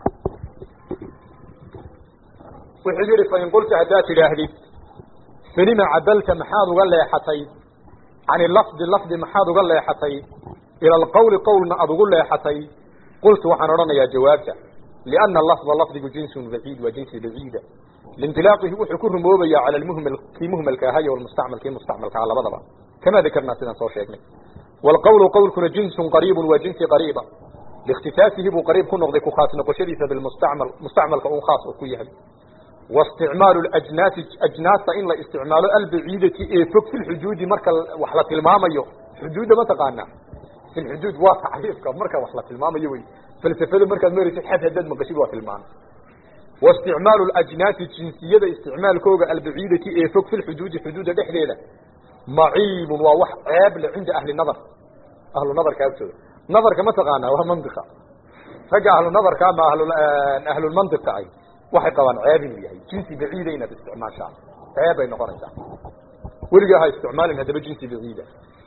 wuxuu yihi fain qulta haddaad tidhaahdid falima cadalta maxaad uga leexatay can lafdi lafdi maxaad uga leexatay ila alqawli qowlna aada ugu leexatay qultu waxaan odhanayaa jawaabta liana lafda lafdigu jinsun baciid waa jinsi baciida liintilaaqihi wuxuu ku rumoobayaa cala lmuhmal kii muhmalka ahayo walmustacmal kii mustacmalka aha labadaba kama dakarnaa sidaan soo sheegnay waalqawlu qowlkuna jinsun qariibun waa jinsi qariiba liikhtisaasihi buu qariib ku noqday ku khaas noqoshadiisa bilmustacmal mustacmalka un khaas oo ku yahay واsتعmaaل اأجناaس أجناasta in la اsتicmaalo albaciidati ee fog في الxuduudi marka wax la tilmaamayo xuduudda ma taqaana في الxuduud waa tacriifka marka wax la tilmaamayo wey falsafada markaad maraysid xad hadaad maqashid waa tilmaan واsتicmaaل الأجناaسi jinsiyada isticmaalkooga albaciidati ee fog في الxuduudi xuduudda dhexdeeda maciib waa wax ceeb le cinda ahli nadr ahlu nadarka agtooda nadarka ma taqaana waa mandiqa ragga ahlu nadarka ama ahlulmandiqa ay waxay qabaan ceeb inuu yahay jinsi baciida inaad isticmaashaan ceeb bay noqonaysaa weligaa ha isticmaalin haddaba jinsi baciida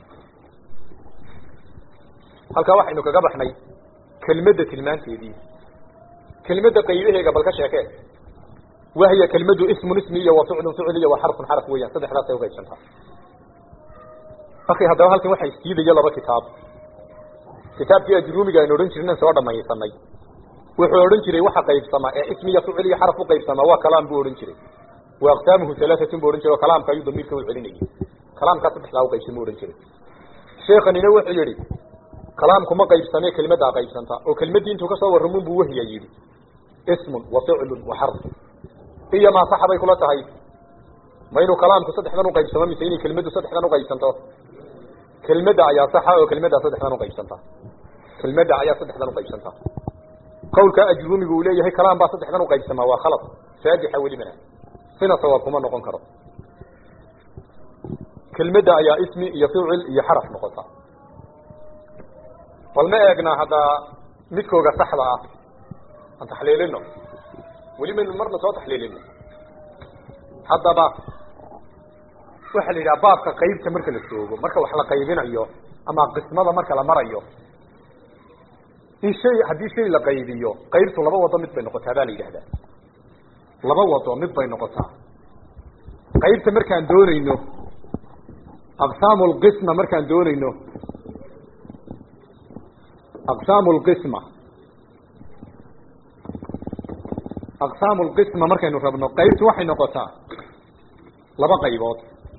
halkaa waxaynu kaga baxnay kelmadda tilmaanteedii kelmadda qaybaheega bal ka sheekee wahiya kelmaddu ismun ismi iyo wa ficlun ficl iyo wa xarfun xarf weeyaan saddexdaasay uqaybsantaa akhi haddaba halkan waxaa istiidaya laba kitaab kitaabkii ajruumiga aynu odhan jirnan soo dhamaysanay wuxuu odhan jiray waxa qaybsamaa ee ismiya ficil iyo xaraf uqaybsamaa waa kalaam buu odhan jiray wa aqsaamuhu alaaatun bu odhan jiray oo kalaamka ayuu damiirka u celinayay kalaamkaa saddexdaa uqaybsan bu odhan jiray sheekanina wuxuu yihi kalaamku ma qaybsame kelmaddaa qaybsanta oo kelmaddii intuu kasoo warramun buu wahiya yidhi ismun wa ficlun wa xarf iyo maa saxa bay kula tahay ma inuu kalaamku saddexdan uqaybsamo mise inay kelmaddu saddexdan uqaybsanto kelmadda ayaa saxa oo kelmaddaa saddexdan uqaybsanta kelmadda ayaa saddexdan uqaybsanta qawlka ajrumigu uu leeyahay kalaam baa saddexdan uqaybsamaa waa khalad raajixa welibana sina sawaab kuma noqon karo kelmadda ayaa ismi iyo ficil iyo xaraf noqota bal ma eegnaa haddaa midkooga saxda ah aan taxliilino weli maynu marna soo taxliilino haddaba waxaa la yidhaha baabka qaybta marka la joogo marka wax la qaybinayo ama qismada marka la marayo in shay haddii shay la qaybiyo qaybtu laba wado mid bay noqotaa baa la yidhahdaa laba wado mid bay noqotaa qaybta markaan doonayno aqsaamu lqisma markaan doonayno aqsaamu lqisma aqsaamu lqisma markaynu rabno qaybtu waxay noqotaa laba qaybood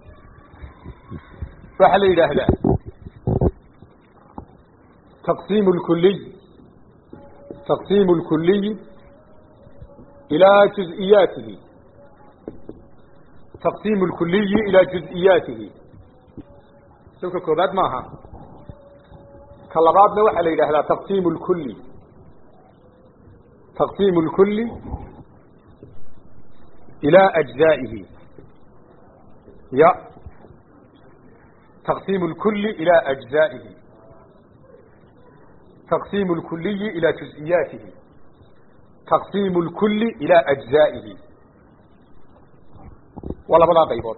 waxaa la yidhaahdaa taqsiim lkuliy taqsiim lkuliy ilaa juز'iyaatihi taqsiim lkuliyi ilaa juز'iyaatihi sawka koobaad maaha ka labaadna waxaa la yidhaahdaa taqsiim lkuli taqsiim lkuli ilaa ajzaa'ihi ya taqsiim lkuli ilaa ajzaa'ihi taqsiim lkuliyi ilaa juز'iyaatihi taqsiim lkuli ilaa ajzaa'ihi waa labadaa qaybood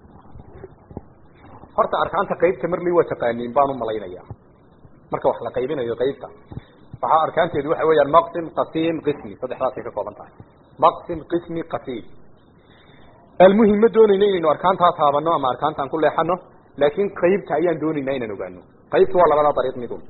horta arkaanta qaybta marley waa taqaaniin baan u malaynayaa marka wax la qaybinayo qaybta waxaa arkaanteedu waxa weeyaan maqsim qasiim qismi saddexdaasay ka kooban tahay maqsim qismi qasiim almuhim ma doonayno inaynu arkaantaa taabano ama arkaantaan ku leexano laakin qaybta ayaan doonaynaa inaan ogaano qaybta waa labadaa dariiq midun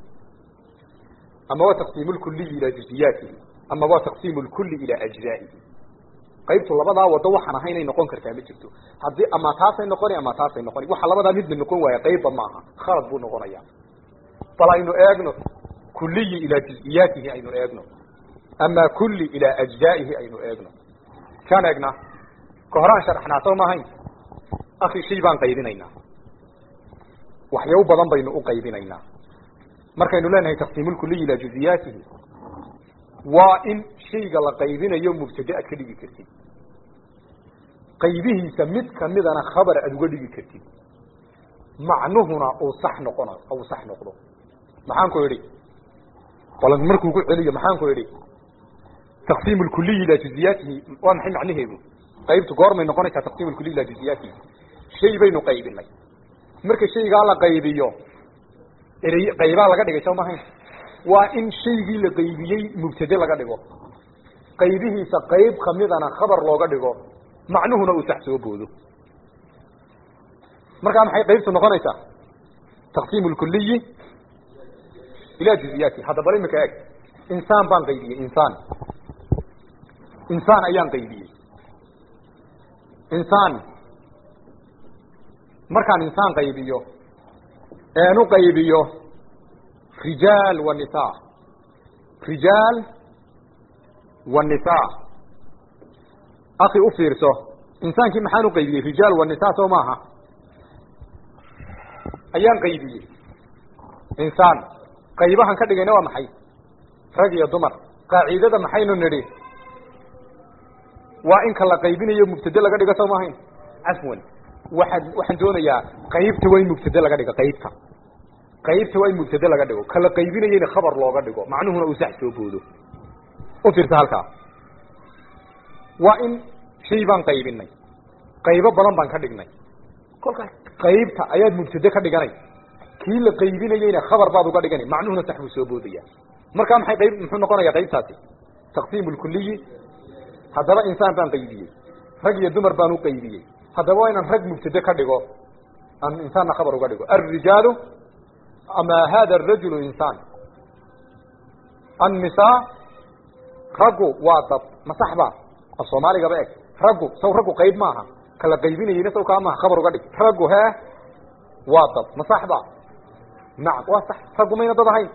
ama waa taqsiim lkuliyi ilaa juزiyaatihi ama waa taqsiim lkuli ilaa ajzaa'ihi qaybtu labadaa wado waxaan ahaynay noqon kartaa ma jirto haddii ama taasay noqoni ama taasay noqoni waxa labadaa midba noqon waaya qaybba maaha khalad buu noqonaya bal aynu eegno kuliyi ilaa juz-iyaatihi aynu eegno ama kulli ilaa ajzaa'ihi aynu eegno kaan eegnaa ka horaan sharaxnaa soo maahayn akhi shay baan qaybinaynaa waxyaabo badan baynu u qaybinaynaa markaynu leenahay taqsiimulkuliyi ilaa juziyaatihi waa in shayga la qaybinayo mubtade aad ka dhigi kartid qaybihiisa mid kamidana khabar aad uga dhigi kartid macnuhuna uu sax noqono uu sax noqdo maxaan ku idhi balan markuu ku celiyo maxaan ku idhi taqsiim lkuliyi ilaa juziyaatihi waa maxay macnaheedu qaybtu goormay noqonaysaa taqsiim lkuliyi ilaa juziyaatihi shay baynu qaybinay marka shaygaa la qaybiyo erey qaybaa laga dhigay soo mahayn waa in shaygii la qaybiyey mubtade laga dhigo qaybihiisa qayb kamidana khabar looga dhigo macnuhuna uu sax soo boodo markaa maxay qaybtu noqonaysaa taqsiim lkuliyi ilaa juziyaati hadda bal imika eeg insaan baan qaybiyey insaan insaan ayaan qaybiyey insaan markaan insaan qaybiyo eenu qaybiyo rijaal wa nisa rijaal wa nisa akhi u fiirso insaankii maxaan u qaybiyey rijaal wa nisa soo maaha ayaan qaybiyey insaan qaybahan ka dhigayna waa maxay rag iyo dumar qaacidada maxaynu nidhi waa in ka la qaybinayo mubtade laga dhigo soo maahayn cafwan waxaan waxaan doonayaa qaybta waa in mubtade laga dhigo qaybta qaybta waa in mubtade laga dhigo kala qaybinayeyna khabar looga dhigo macnuhuna uu sax soo boodo u fiirsa halkaa waa in shay baan qaybinay qaybo badan baan ka dhignay kolkaas qaybta ayaad mubtade ka dhiganay kii la qaybinayeyna khabar baad uga dhigana macnuhuna sax buu soo boodaya markaa maxay qayb muxuu noqonaya qaybtaasi taqsiim lkuliyi haddaba insaan baan qaybiyey rag iyo dumar baan u qaybiyey haddaba waa inaan rag mubtade ka dhigo aan insaanna khabar uga dhigo alrijaalu ama hada arajulu insaan annisaa raggu waa dad ma sax ba af soomaaligaba eg raggu saw raggu qayb maaha kala qaybinayeyna saw kaa maaha khabar uga dhig raggu hee waa dad ma sax ba nacam waa sax raggu mayna dad ahayn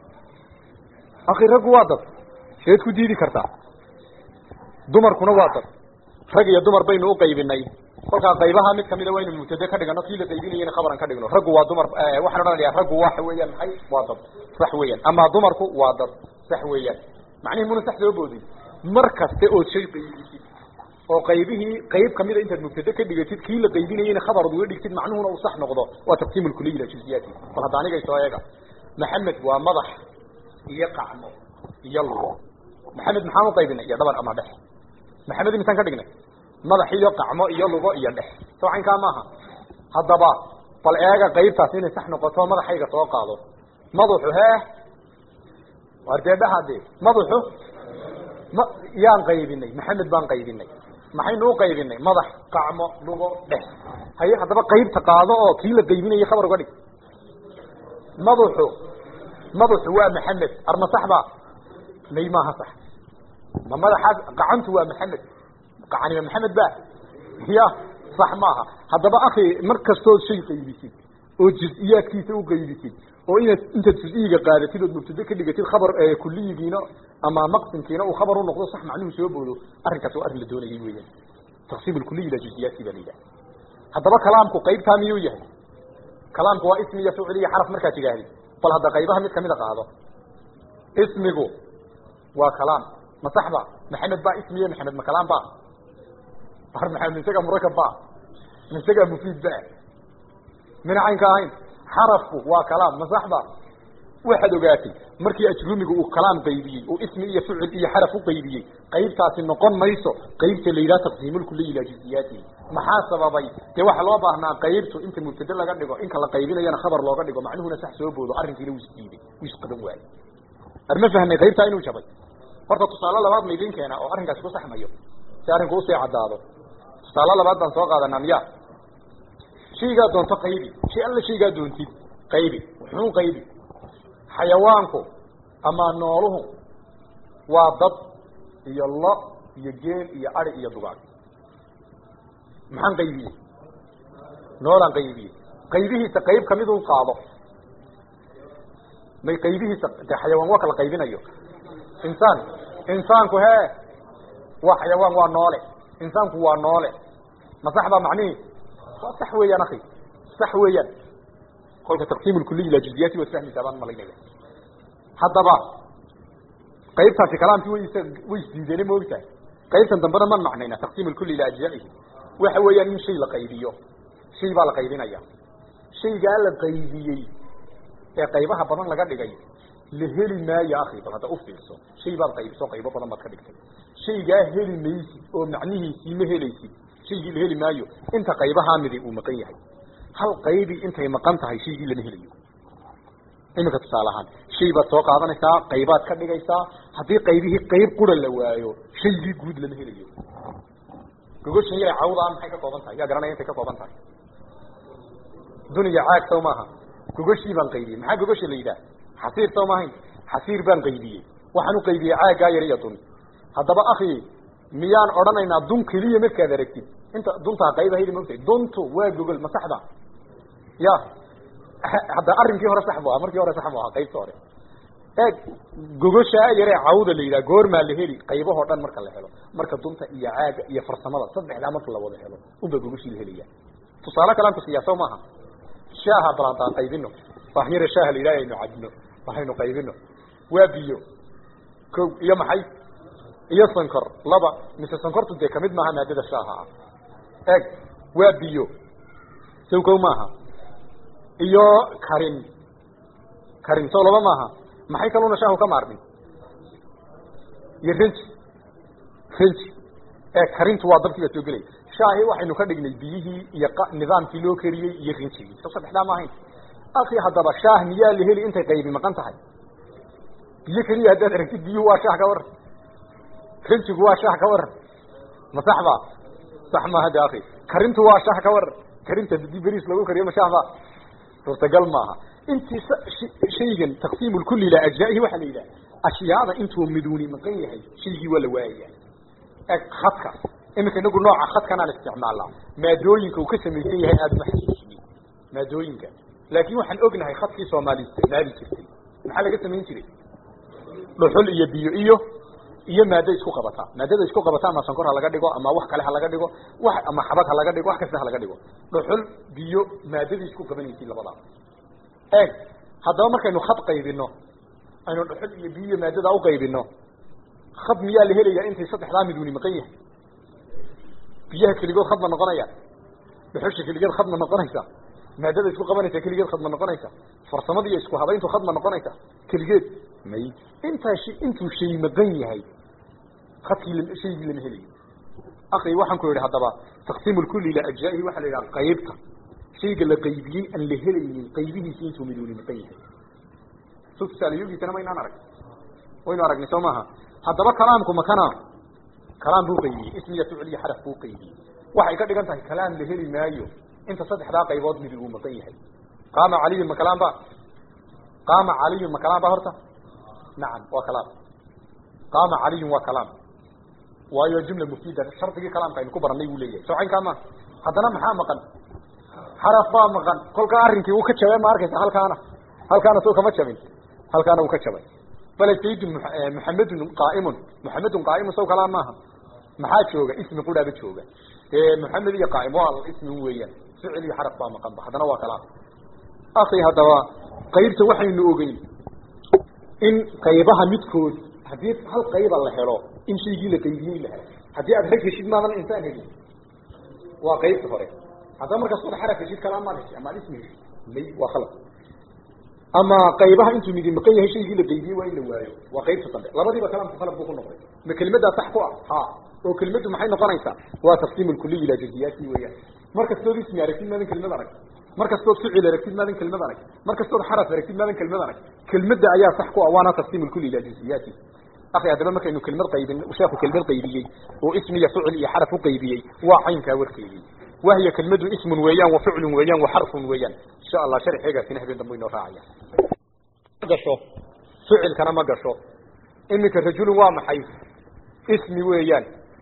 akhi raggu waa dad seed ku diidi kartaa dumarkuna waa dad rag iyo dumar baynu u qaybinay kolkaa qaybaha mid kamida waynu mubtade ka dhigano kii la qaybinayena khabaran ka dhigno raggu waa dumar waxaan odhanayaa raggu waxa weeyaan maxay waa dad sax weeyaan ama dumarku waa dad sax weeyaan macnihi muna sax soo boodin mar kaste ood shay qaybisid oo qaybihii qayb kamida intaad mubtade ka dhigatid kii la qaybinayena khabarad uga dhigtid macnuhuna uu sax noqdo waa taqsiim lkuliy ila juziyaati bal hadda anigay soo eega maxamed waa madax iyo qacmo iyo lugo maxamed maxaan u qaybinay iyo dhabar ama dhex maxamed imisaan ka dhignay madax iyo qacmo iyo lugo iyo dhex soo caynkaa maaha haddaba bal eega qaybtaas inay sax noqoto madaxayga soo qaado madaxu hee wardeedhaha de madaxu ma yaan qaybinay maxamed baan qaybinay maxaynu u qaybinay madax qacmo lugo dhex haye haddaba qaybta qaado oo kii la qaybinayay khabar uga dhig madaxu madaxu waa maxamed arma sax ba may maaha sax ma madaxaas gacantu waa maxamed gacanima maxamed ba ya sax maaha haddaba akhi mar kastood shay qaybisid oo juz-iyaadkiisa u qaybisid oo inaad intaad juz-iyiga qaadatid ood mubtade ka dhigatid khabar kuliyigiina ama maqsimkiina uu khabar u noqdo sax macnuhu soo boodo arrinkaas waa arrin la doonayay weeyaan taqsiim lkuliyi ila juziyaadki baa la yidhaha haddaba kalaamku qaybtaa miyuu yahay kalaamku waa ismi iyo ficil iyo xaraf markaad tidhaahdid bal hadda qaybaha mid kamida qaado ismigu waa kalaam ma sax ba maxamed ba ismiye maxamed ma kalaam ba ar maxamed isaga murakab ba ma isagaa mufiid ba mina caynka ahayn xarafku waa kalaam ma sax ba waxaad ogaatay markii ajrumigu uu kalaam qaybiyey uu ismi iyo ficil iyo xaraf u qaybiyey qaybtaasi noqon mayso qaybta la yidhaha taqsiimulkuliyi ilaa juziyaatihi maxaa sababay dee waxaa loo baahnaa qaybtu inta mubtade laga dhigo inka la qaybinayana khabar looga dhigo macnuhuna sax soo boodo arrinkiina wuu isdiiday wuu isqaban waayey arma fahnay qaybtaa inuu jabay horta tusaale labaad maydin keena oo arrinkaasi ku saxmayo si arrinku usii caddaado tusaale labaad baan soo qaadanaa miya shaygaa doonto qaybi shay alla shaygaa doontid qaybi wuxuu qaybi xayawaanku ama nooluhu waa dad iyo lo iyo geel iyo ari iyo dugaag maxaan qaybiyey noolaan qaybiyey qaybihiisa qayb kamid un qaado may qaybihiisa de xayawaan waa kala qaybinayo insaan insaanku he waa xayawaan waa noole insaanku waa noole ma sax baa macnihi waa sax weeyaan akhi sax weeyaan kolka taqsiim lkuliy ila juzdiyaati waad fahmaysaa baan malaynaya haddaba qaybtaasi kalaamkii way way isdiideene moogtahay qaybtan dambena man macnayna taqsiim lkuli ila ajzaihi waxa weeyaan in shay la qaybiyo shay baa la qaybinaya shaygaa la qaybiyey ee qaybaha badan laga dhigay la heli maayo akhi bal hadda ufiirso shay baad qaybiso qaybo badan baad ka dhigtay shaygaa heli maysid oo macnihiisii ma helaysid shaygii la heli maayo inta qaybahaa midi uu maqan yahay hal qaybi intay maqan tahay shaygii lama helayo iminka tusaale ahaan shay baad soo qaadanaysaa qaybaad ka dhigaysaa haddii qaybihii qayb qura la waayo shaygii guud lama helayo gogoshan yare cawdaa maxay ka kooban tahay yaa garanaya intay ka kooban tahay duniya caag sow maaha gogoshii baan qaybiyey maxaa gogosha la yidhaah xasiir sow maahayn xasiir baan qaybiyey waxaan u qaybiyey caaggaa yar iyo dun haddaba akhi miyaan odhanaynaa dun keliya markaad aragtid inta duntaa qaybahayda maogtahay duntu waa gogol ma saxda ya hadda arrinkii hore sax bu aha markii hore sax bu ahaa qaybta hore eeg gogoshaa yaree cawda la yidhaha goormaa la heli qaybahoo dhan marka la helo marka dunta iyo caaga iyo farsamada saddexdaa marka la wada helo unbaa gogoshii la helaya tusaale kalaan kusiyaa sow maaha shaaha balantaan qaybino wax yare shaaha la yidhaha aynu cabno waxaynu qaybino waa biyo ko iyo maxay iyo sankor laba mise sankortu dee kamid maaha maadada shaaha ah eeg waa biyo sow kow maaha iyo karin karin sow laba maaha maxay kaluna shaahu ka maarmin iyo renji renji ee karintu waa dabkii baa soo gelaya shaahi waxaynu ka dhignay biyihii iyo nidaamkii loo kariyey iyo rinjigii so saddexdaa ma ahayn akhi haddaba shaah miyaa la heli intay qaybi maqan tahay biyo keliya haddaad aragtid biyuhu waa shaah ka waran rinjigu waa shaah ka waran ma sax ba sax maaha de akhi karintu waa shaah ka waran karinta hadii beriis lagu kariyo ma shaah ba suurtagal maaha intii shaygan taqsiim lkuli ilaa ajzaa'ihi waxaa la yidhaha ashyaada intuu miduuni maqan yahay shaygii waa la waayaya eg khadka iminka inagu nooca khadkanaan isticmaalnaa maadooyinka uu ka samaysan yahay aada uma xasuusinin maadooyinka laakin waxaan ognahay khadkii soomaali isticmaali jirtay maxaa laga samayn jiray dhuxul iyo biyo iyo iyo maado isku qabataa maadada isku qabataa ama sankor ha laga dhigo ama wax kale ha laga dhigo wax ama xabad ha laga dhigo wax kasta ha laga dhigo dhuxul biyo maadadii isku qabanaysiin labadaa eeg haddaba markaynu khad qaybino aynu dhuxul iyo biyo iyo maadada uqaybino khad miyaa la helaya intay saddexdaa miduuni maqan yahay biyaha keligood khad ma noqonaya dhuxusha keligeed khad ma noqonaysa maadada isku qabanaysa keligeed khad ma noqonaysa farsamada iyo isku habayntu khad ma noqonaysa keligeed may intaa sh intuu shay maqan yahay khadkii shaygii lama helayo akhi waxaan ku yidhi haddaba taqsiim lkuli ilaa ajzaa'ihi waxaa la yidhaha qaybta shayga la qaybiyey aan la helaynin qaybihiisi intuu miduuni maqan yahay so tusaalayogiisana maynaan arag waynu aragnay soo maaha haddaba kalaamku makana kalaam buu qaybiyey ismiya ficil iyo xaraf buu qaybiyey waxay ka dhigan tahay kalaam la heli maayo inta saddexdaa qaybood midi uu maqan yahay qaama caliyun ma kalaam ba qaama caliyun ma kalaam ba horta nacam waa kalaam qaama caliyun waa kalaam waayo jumla mufida shardigii kalaamka aynu ku baranay buu leeyahay soocaynkaa ma haddana maxaa maqan xaraf baa maqan kolkaa arrinkii uu ka jabay ma arkaysa halkaana halkaana soo kama jabin halkaana uu ka jabay bale saydun muxamedun qaaimun muxamedun qaaimun saw kalaan maaha maxaa jooga ismi qudhaaba jooga muxamed iyo qaaim waa ismi weeyaan ficil iyo xaraf baa maqan ba haddana waa kalaam akhi haddaba qaybta waxaynu ogeyn in qaybaha midkood haddii hal qayba la helo in shaygii la qaybiyey la helo haddii aad rag heshid maadan insaan helin waa qaybta hore haddaba markaas wada xaraf heshid kalaam maad heshid ama ad ismi heshid may waa khalad ama qaybaha intuu midi maqan yahay shaygii la qaybiyey waa in la waayo waa qaybta dambe labadiiba kalaamku khalad buu ku noqday ma kelimaddaa sax ku ah ha oo kelimaddu maxay noqonaysaa waa taqsiim lkuliy ilaa juziyaati weeyaan mar kastood ismi aragtid maadan kelimad arag mar kastood ficil aragtid maadan kelimad arag mar kastood xaraf aragtid maadan kelimad arag kelmadda ayaa sax ku ah waana taqsiim lkuli ilaa juziyaati akhi haddaba markaynu kelimad qaybin sheekhu kelimad qaybiyey oo ismi iyo ficil iyo xaraf u qaybiyey waa caynkaa warkeedii wahiya kelimadu ismun weeyaan wa ficlun weeyaan wa xarfun weeyaan insha allah sharxeegaasina habeen dambe inoo raacaya gasho ficilkana ma gasho iminka rajulun waa maxay ismi weeyaan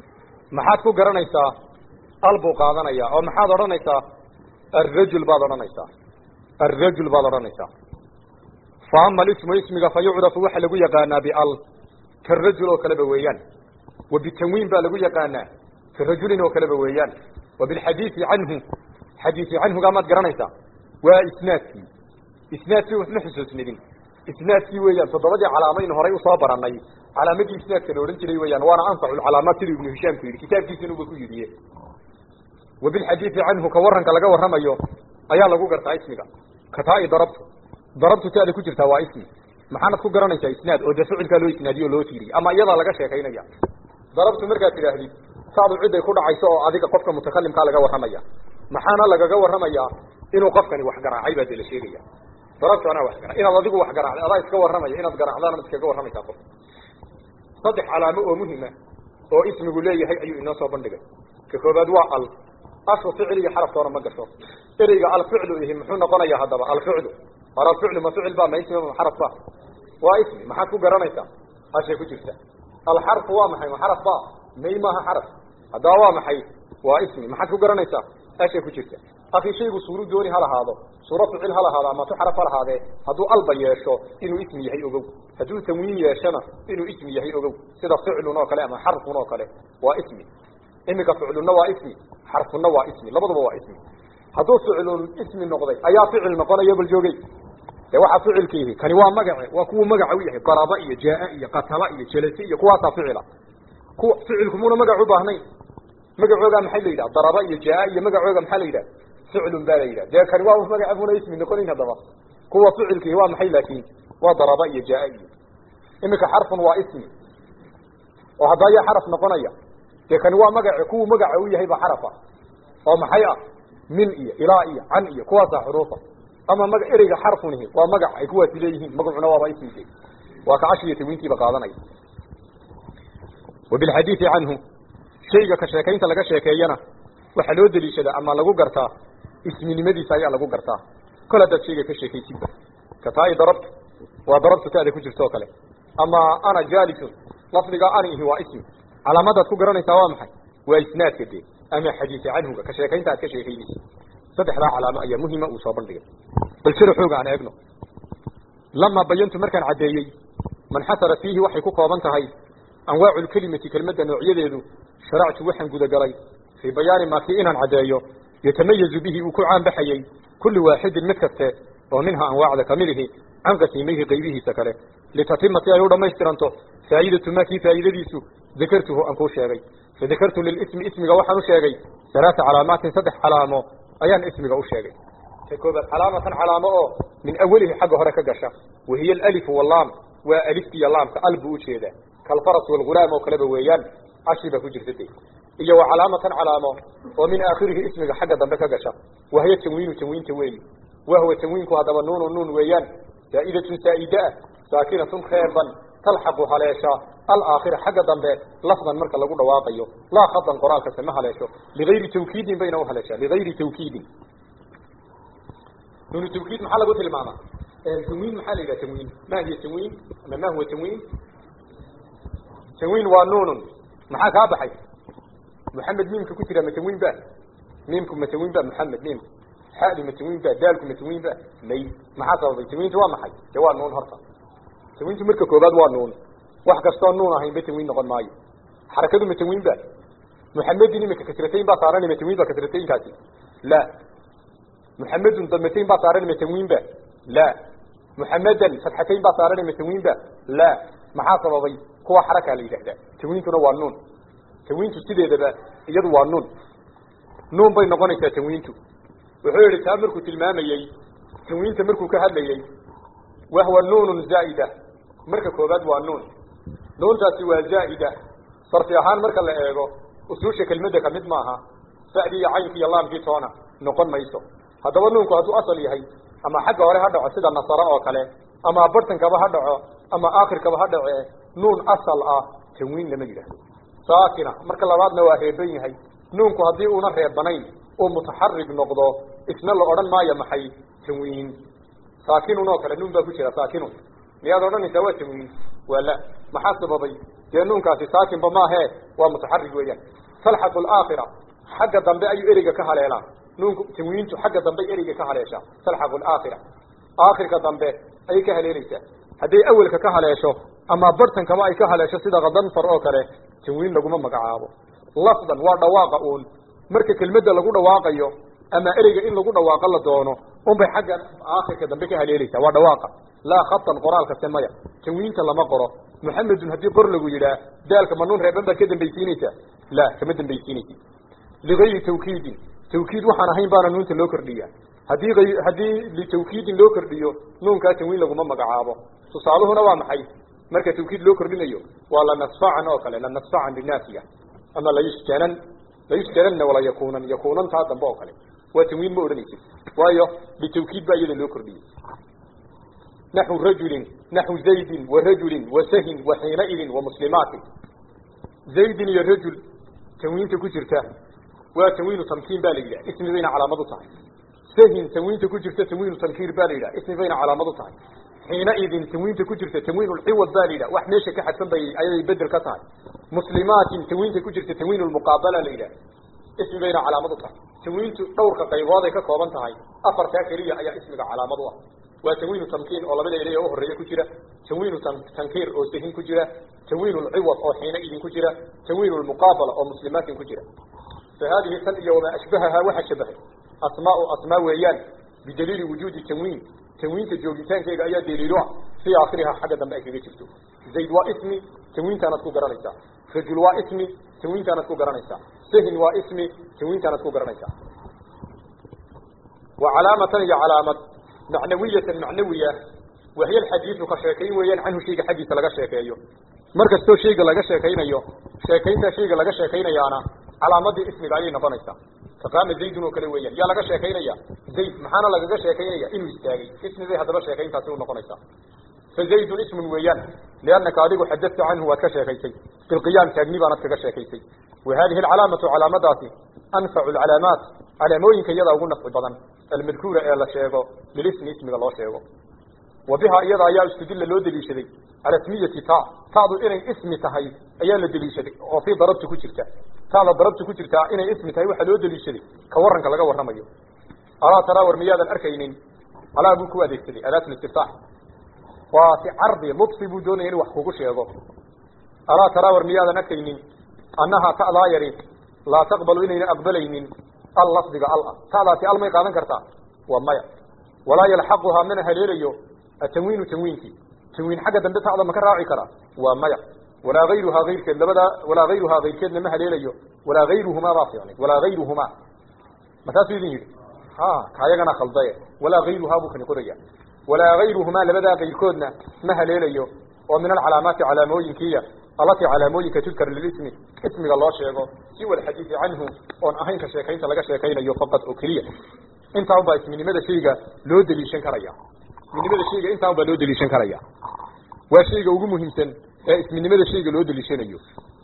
maxaad ku garanaysaa al buu qaadanaya oo maxaad odhanaysaa alrajul baad odhanaysaa alrajul baad odhanaysaa fa ama alismu ismiga fa yucrafu waxa lagu yaqaanaa bial karajul oo kaleba weeyaan wa bitanwiin baa lagu yaqaanaa karajulin oo kaleba weeyaan wa bilxadiisi canhu xadiisi canhugaa maad garanaysaa waa isnaadkii isnaadkii ma xusuusnidin isnaadkii weeyaan toddobadii calaamaynu horay usoo baranay calaamadii isnaadka la odhan jiray weeyaan waana anfacu lcalaamaat siduu ibnu hishaamku yidhi kitaabkiisinuba ku yidiye wa bilxadiisi canhu ka waranka laga warramayo ayaa lagu gartaa ismiga kataa-i darabtu darabtu taada ku jirtaa waa ismi maxaanad ku garanaysaa isnaad oo dee ficilkaa loo isnaadiyo o loo tiiriy ama iyadaa laga sheekaynaya darabtu markaad tidhaahdid saadu ciday ku dhacayso oo adiga qofka mutakalimkaa laga warramaya maxaana lagaga warramayaa inuu qofkani wax garaacay baa dee la sheegaya darabtu anaa wax gara inaad adigu wax garaacday adaa iska warramaya inaad garaacdaanad iskaga warramaysaa qof saddex calaamo oo muhima oo ismigu leeyahay ayuu inoo soo bandhigay ka koobaad waa al ashu ficil iyo xaraftoona ma gasho ereyga alficlu ihi muxuu noqonayaa haddaba alficlu hor alficlu ma ficil ba ma ismi ma xaraf ba waa ismi maxaad ku garanaysaa ashay ku jirta alxarfu waa maxay ma xaraf ba may maaha xaraf haddaba waa maxay waa ismi maxaad ku garanaysaa ashay ku jirta akhi shaygu suuru dooni ha lahaado suuro ficil ha lahaado ama tu xaraf ha lahaadee hadduu alba yeesho inuu ismi yahay ogow hadduu tanwiin yeeshana inuu ismi yahay ogow sida ficlun oo kale ama xarfun oo kale waa ismi iminka ficlunna waa ismi xarfunna waa ismi labaduba waa ismi hadduu ficlun ismi noqday ayaa ficil noqonaya bal joogey dee waxaa ficilkiihi kani waa magace waa kuwa magaca u yahay daraba iyo jaa iyo qatala iyo jelase iyo kuwaasaa ficila kuwa ficilku muuna magac u baahnayn magacoogaa maxay la yidhaha daraba iyo jaa iyo magacooga maxaa la yidhaha ficlun baa la yidhaha dee kani waa magaca buna ismi noqonayn haddaba kuwa ficilkiihi waa maxay laakiin waa daraba iyo jaa iyo iminka xarfun waa ismi oo hadda ayaa xaraf noqonaya dee kani waa magace kuwu magaca u yahay ba xarafa oo maxay ah min iyo ilaa iyo can iyo kuwaasaa xuruufa ama maga ereyga xarfunihi waa magac ay kuwaasi leeyihiin magacuna waaba ismike waa ka cashi iyo tawiintiiba qaadanaya wa bilxadiidi canhu shayga ka sheekaynta laga sheekeeyana waxaa loo deliishadaa ama lagu gartaa isminimadiisa ayaa lagu gartaa kol haddaad shayga ka sheekaysidba kataa-i darabtu waa darabtu taada ku jirta oo kale ama ana jaalisun lafdiga anihi waa ismi calaamadaad ku garanaysaa waa maxay waa isnaadka dee ama xadiisi canhuga ka sheekaynta aad ka sheekaynaysa saddexdaa calaamo ayaa muhima uu soo bandhigay bal sida xooga aan eegno lamaa bayantu markaan caddeeyey manxasara fiihi waxay ku kooban tahay anwaacu lkelimati kelmadda noocyadeedu sharactu waxaan gudagalay fii bayaani maa kii inaan caddeeyo yatamayazu bihi uu ku caanbaxayey kullu waaxidin mid kaste oo minha anwaacda kamilihi can qasiimayhi qaybihiisa kale litatima si ay u dhamaystiranto faa'idatu maa kii faa'iidadiisu dakartuhu aan kuu sheegay fadakartu lilismi ismiga waxaan u sheegay halaata calaamaatin saddex calaamo ayaan ismiga u sheegay ta koobaad calaamatan calaamo oo min awalihi xagga hore ka gasha wahiya alalifu wallaam waa aliftiiyo laamka al buu ujeedaa kalfaras walghulaam oo kaleba weeyaan cashi baa ku jirta de iyo wa calaamatan calaamo oo min aakhirihi ismiga xagga dambe ka gasha wahiya tanwiinu tanwiinta weeyi wahuwa tanwiinku haddaba nuunu nuun weeyaan zaa'idatun saa'ida ah saakinatun reeban talxaqu haleesha alaakhira xagga dambe lafdan marka lagu dhawaaqayo laa khadan qoraalkase ma haleesho ligayri tawkiidin bayna u haleeshaa ligayri tawkiidin nuunu tawkiid maxaa lagu tilmaamaa tanwiin maxaa la yidhaha tanwiin ma hiya tanwiin ama ma huwa tanwiin tanwiin waa nuunun maxaa kaa baxay maxamed miimka ku jira ma tanwiin ba miimku ma tanwiin ba maxamed miimku xadu ma tanwiin ba daalku ma tanwiin ba may maxaa sababay tanwiintu waa maxay dee waa nuun horta tanwiintu marka koobaad waa nuun wax kastoo nuun ahayn ba tanwiin noqon maayo xarakadu ma tanwiin ba muxamedin imika kasratayn baa saaran ma tanwiin ba kasrataynkaasi la muxamedun damatayn baa saaran ma tanwiin ba la muxamedan fatxatayn baa saaran ma tanwiin ba la maxaa sababay kuwa xarakaa la yidhahdaa tanwiintuna waa nuun tanwiintu sideedaba iyadu waa nuun nuun bay noqonaysaa tanwiintu wuxuu yihi taa markuu tilmaamayey tanwiinta markuu ka hadlayey wahwa nuunun zaa'ida marka koobaad waa nuun nuuntaasi waa zaa'ida sarfi ahaan marka la eego usuusha kelmadda ka mid maaha sa'dii iyo caynkii iyo laamkii toona noqon mayso haddaba nuunku hadduu asal yahay ama xagga hore ha dhaco sida nasaro oo kale ama bartankaba ha dhaco ama aakhirkaba ha dhace nuun asal ah tanwiin lama yidhaahdo saakina marka labaadna waa reeban yahay nuunku haddii uuna reebanayn uu mutaxarig noqdo isna la odhan maayo maxay tanwiin saakinun oo kale nuun baa ku jira saakinun miyaad odhanaysaa waa tanwiin waa la maxaa sababay dee nuunkaasi saakinba maahe waa mutaxarig weeyaan talxaqu alaakhira xagga dambe ayuu ereyga ka haleelaa nuunku tanwiintu xagga dambe ereyga ka haleeshaa talxaqu alaakhira aakhirka dambe ayay ka haleelaysaa hadday awelka ka haleesho ama bartankaba ay ka haleesho sida kadanfar oo kale tanwiin laguma magacaabo lafdan waa dhawaaqa uun marka kelmadda lagu dhawaaqayo ama ereyga in lagu dhawaaqo la doono unbay xagga aakhirka dambe ka haleelaysaa waa dhawaaqa laa khatan qoraalkase maya tanwiinta lama qoro muxamedun haddii qor lagu yidhaah daalka manuun reeban baad ka dambaysiinaysaa la kama dambaysiinaysid ligayri tawkiidin tawkiid waxaan ahayn baana nuunta loo kordhiya haddii ay haddii litawkiidin loo kordhiyo nuunkaa tanwiin laguma magacaabo tusaaluhuna waa maxay marka tawkiid loo kordhinayo waa lanasfacan oo kale lanasfacan binaafiya ama layusjanan layusjananna wala yakuunan yakuunan taa dambe oo kale waa tanwiin ma odhanaysid waayo bitawkiid baa iyada loo kordhiyey naxu rajulin naxu zaydin wa rajulin wa sahin wa xiinaidin wa muslimaatin zaydin iyo rajul tanwiinta ku jirta waa tanwiinu tamkiin baa la yidhaha ismi bayna calaamad u tahay sahin tanwiinta ku jirta tanwiinu tankiir baa la yidhaha ismi bayna calaamad u tahay xiinaidin tanwiinta ku jirta tanwiinu lciwad baa la yidhaha wax meesha ka xadsan bay ayay bedel ka tahay muslimaatin tanwiinta ku jirta tanwiinu lmuqaabala la yidhaha ismi bayna calaamad u tahay tanwiintu dhowrka qaybood ay ka kooban tahay afartaa keliya ayaa ismiga calaamad u ah waa tanwiinu tamkiin oo labada erey oo horeeya ku jira tanwiinu tankiir oo sahin ku jira tanwiinu lciwad oo xiina idin ku jira tanwiinu lmuqaabala oo muslimaatin ku jira fa haadihi tan iyo wamaa ashbahahaa waxa shabahay asmaau asmaa weeyaan bidaliili wujuudi tanwiin tanwiinta joogitaankeega ayaa daliilo ah fii aakhirihaa xagga dambe ay kaga jirto zayd waa ismi tanwiintaanaad ku garanaysaa rajul waa ismi tanwiintaanaad ku garanaysaa sahin waa ismi tanwiintaanaad ku garanaysaa wa calaamatan iyo calaamad macnawiyatan macnawiya wahiy alxadiidu ka sheekayn weeyaan canhu shayga xaggiisa laga sheekeeyo mar kastoo shayga laga sheekaynayo sheekaynta shayga laga sheekaynayaana calaamadii ismiga ayay noqonaysaa kaqaama zaydun oo kale weeyaan yaa laga sheekaynaya zayd maxaana lagaga sheekaynaya inuu istaagay ismi bay haddaba sheekayntaasi u noqonaysaa fa zaydun ismun weeyaan liannaka adigu xadadta canhu waad ka sheekaysay fi lqiyaam taagni baanad kaga sheekaysay wa hadihi alcalaamatu calaamadaasi anfacu alcalaamaat calaamooyinka iyadaa ugu nafci badan almadkuura ee la sheego lilismi ismiga loo sheego wa bihaa iyada ayaa istudilla loo deliishaday cala smiyati ta ta'du inay ismi tahay ayaa la deliishaday oo fii darabti ku jirta ta'da darabti ku jirtaa inay ismi tahay waxaa loo deliishaday ka waranka laga warramayo alaa taraa war miyaadan arkaynin alaa buu ku adeegsaday adaat listiftaax waa si cardi ludfi buu doonaya inu wax kugu sheego alaa taraa war miyaadan arkaynin annahaa ta'daa yari laa taqbalu inayna aqbalaynin al lafdiga al ah ta'daasi al may qaadan kartaa waa maya walaa yalxaquhaa mana haleelayo atanwiinu tanwiinkii tanwiin xagga dambe ta'da ma ka raaci karaa waa maya walaa hayruhaa hayrkeed labadaa walaa hayruhaa hayrkeedna ma haleelayo walaa hayruhumaa baa fiicnay walaa hayruhumaa markaasuu idin yidhi ha kaayagana khaldaye walaa hayruhaa buu kani qoraya walaa hayruhumaa labadaa kayrkoodna ma haleelayo oo min alcalaamaati calaamooyinkiiya allatii calaamooyinka tudkar lilismi ismiga loo sheego siwa alxadiidi canhu oon ahayn ka sheekaynta laga sheekaynayo faqad oo keliya intaa unbaa isminimada shayga loo deliishan karaya isminimada shayga intaa un baa loo deliishan karaya waa shayga ugu muhiimsan ee isminimada shayga loo deliishanayo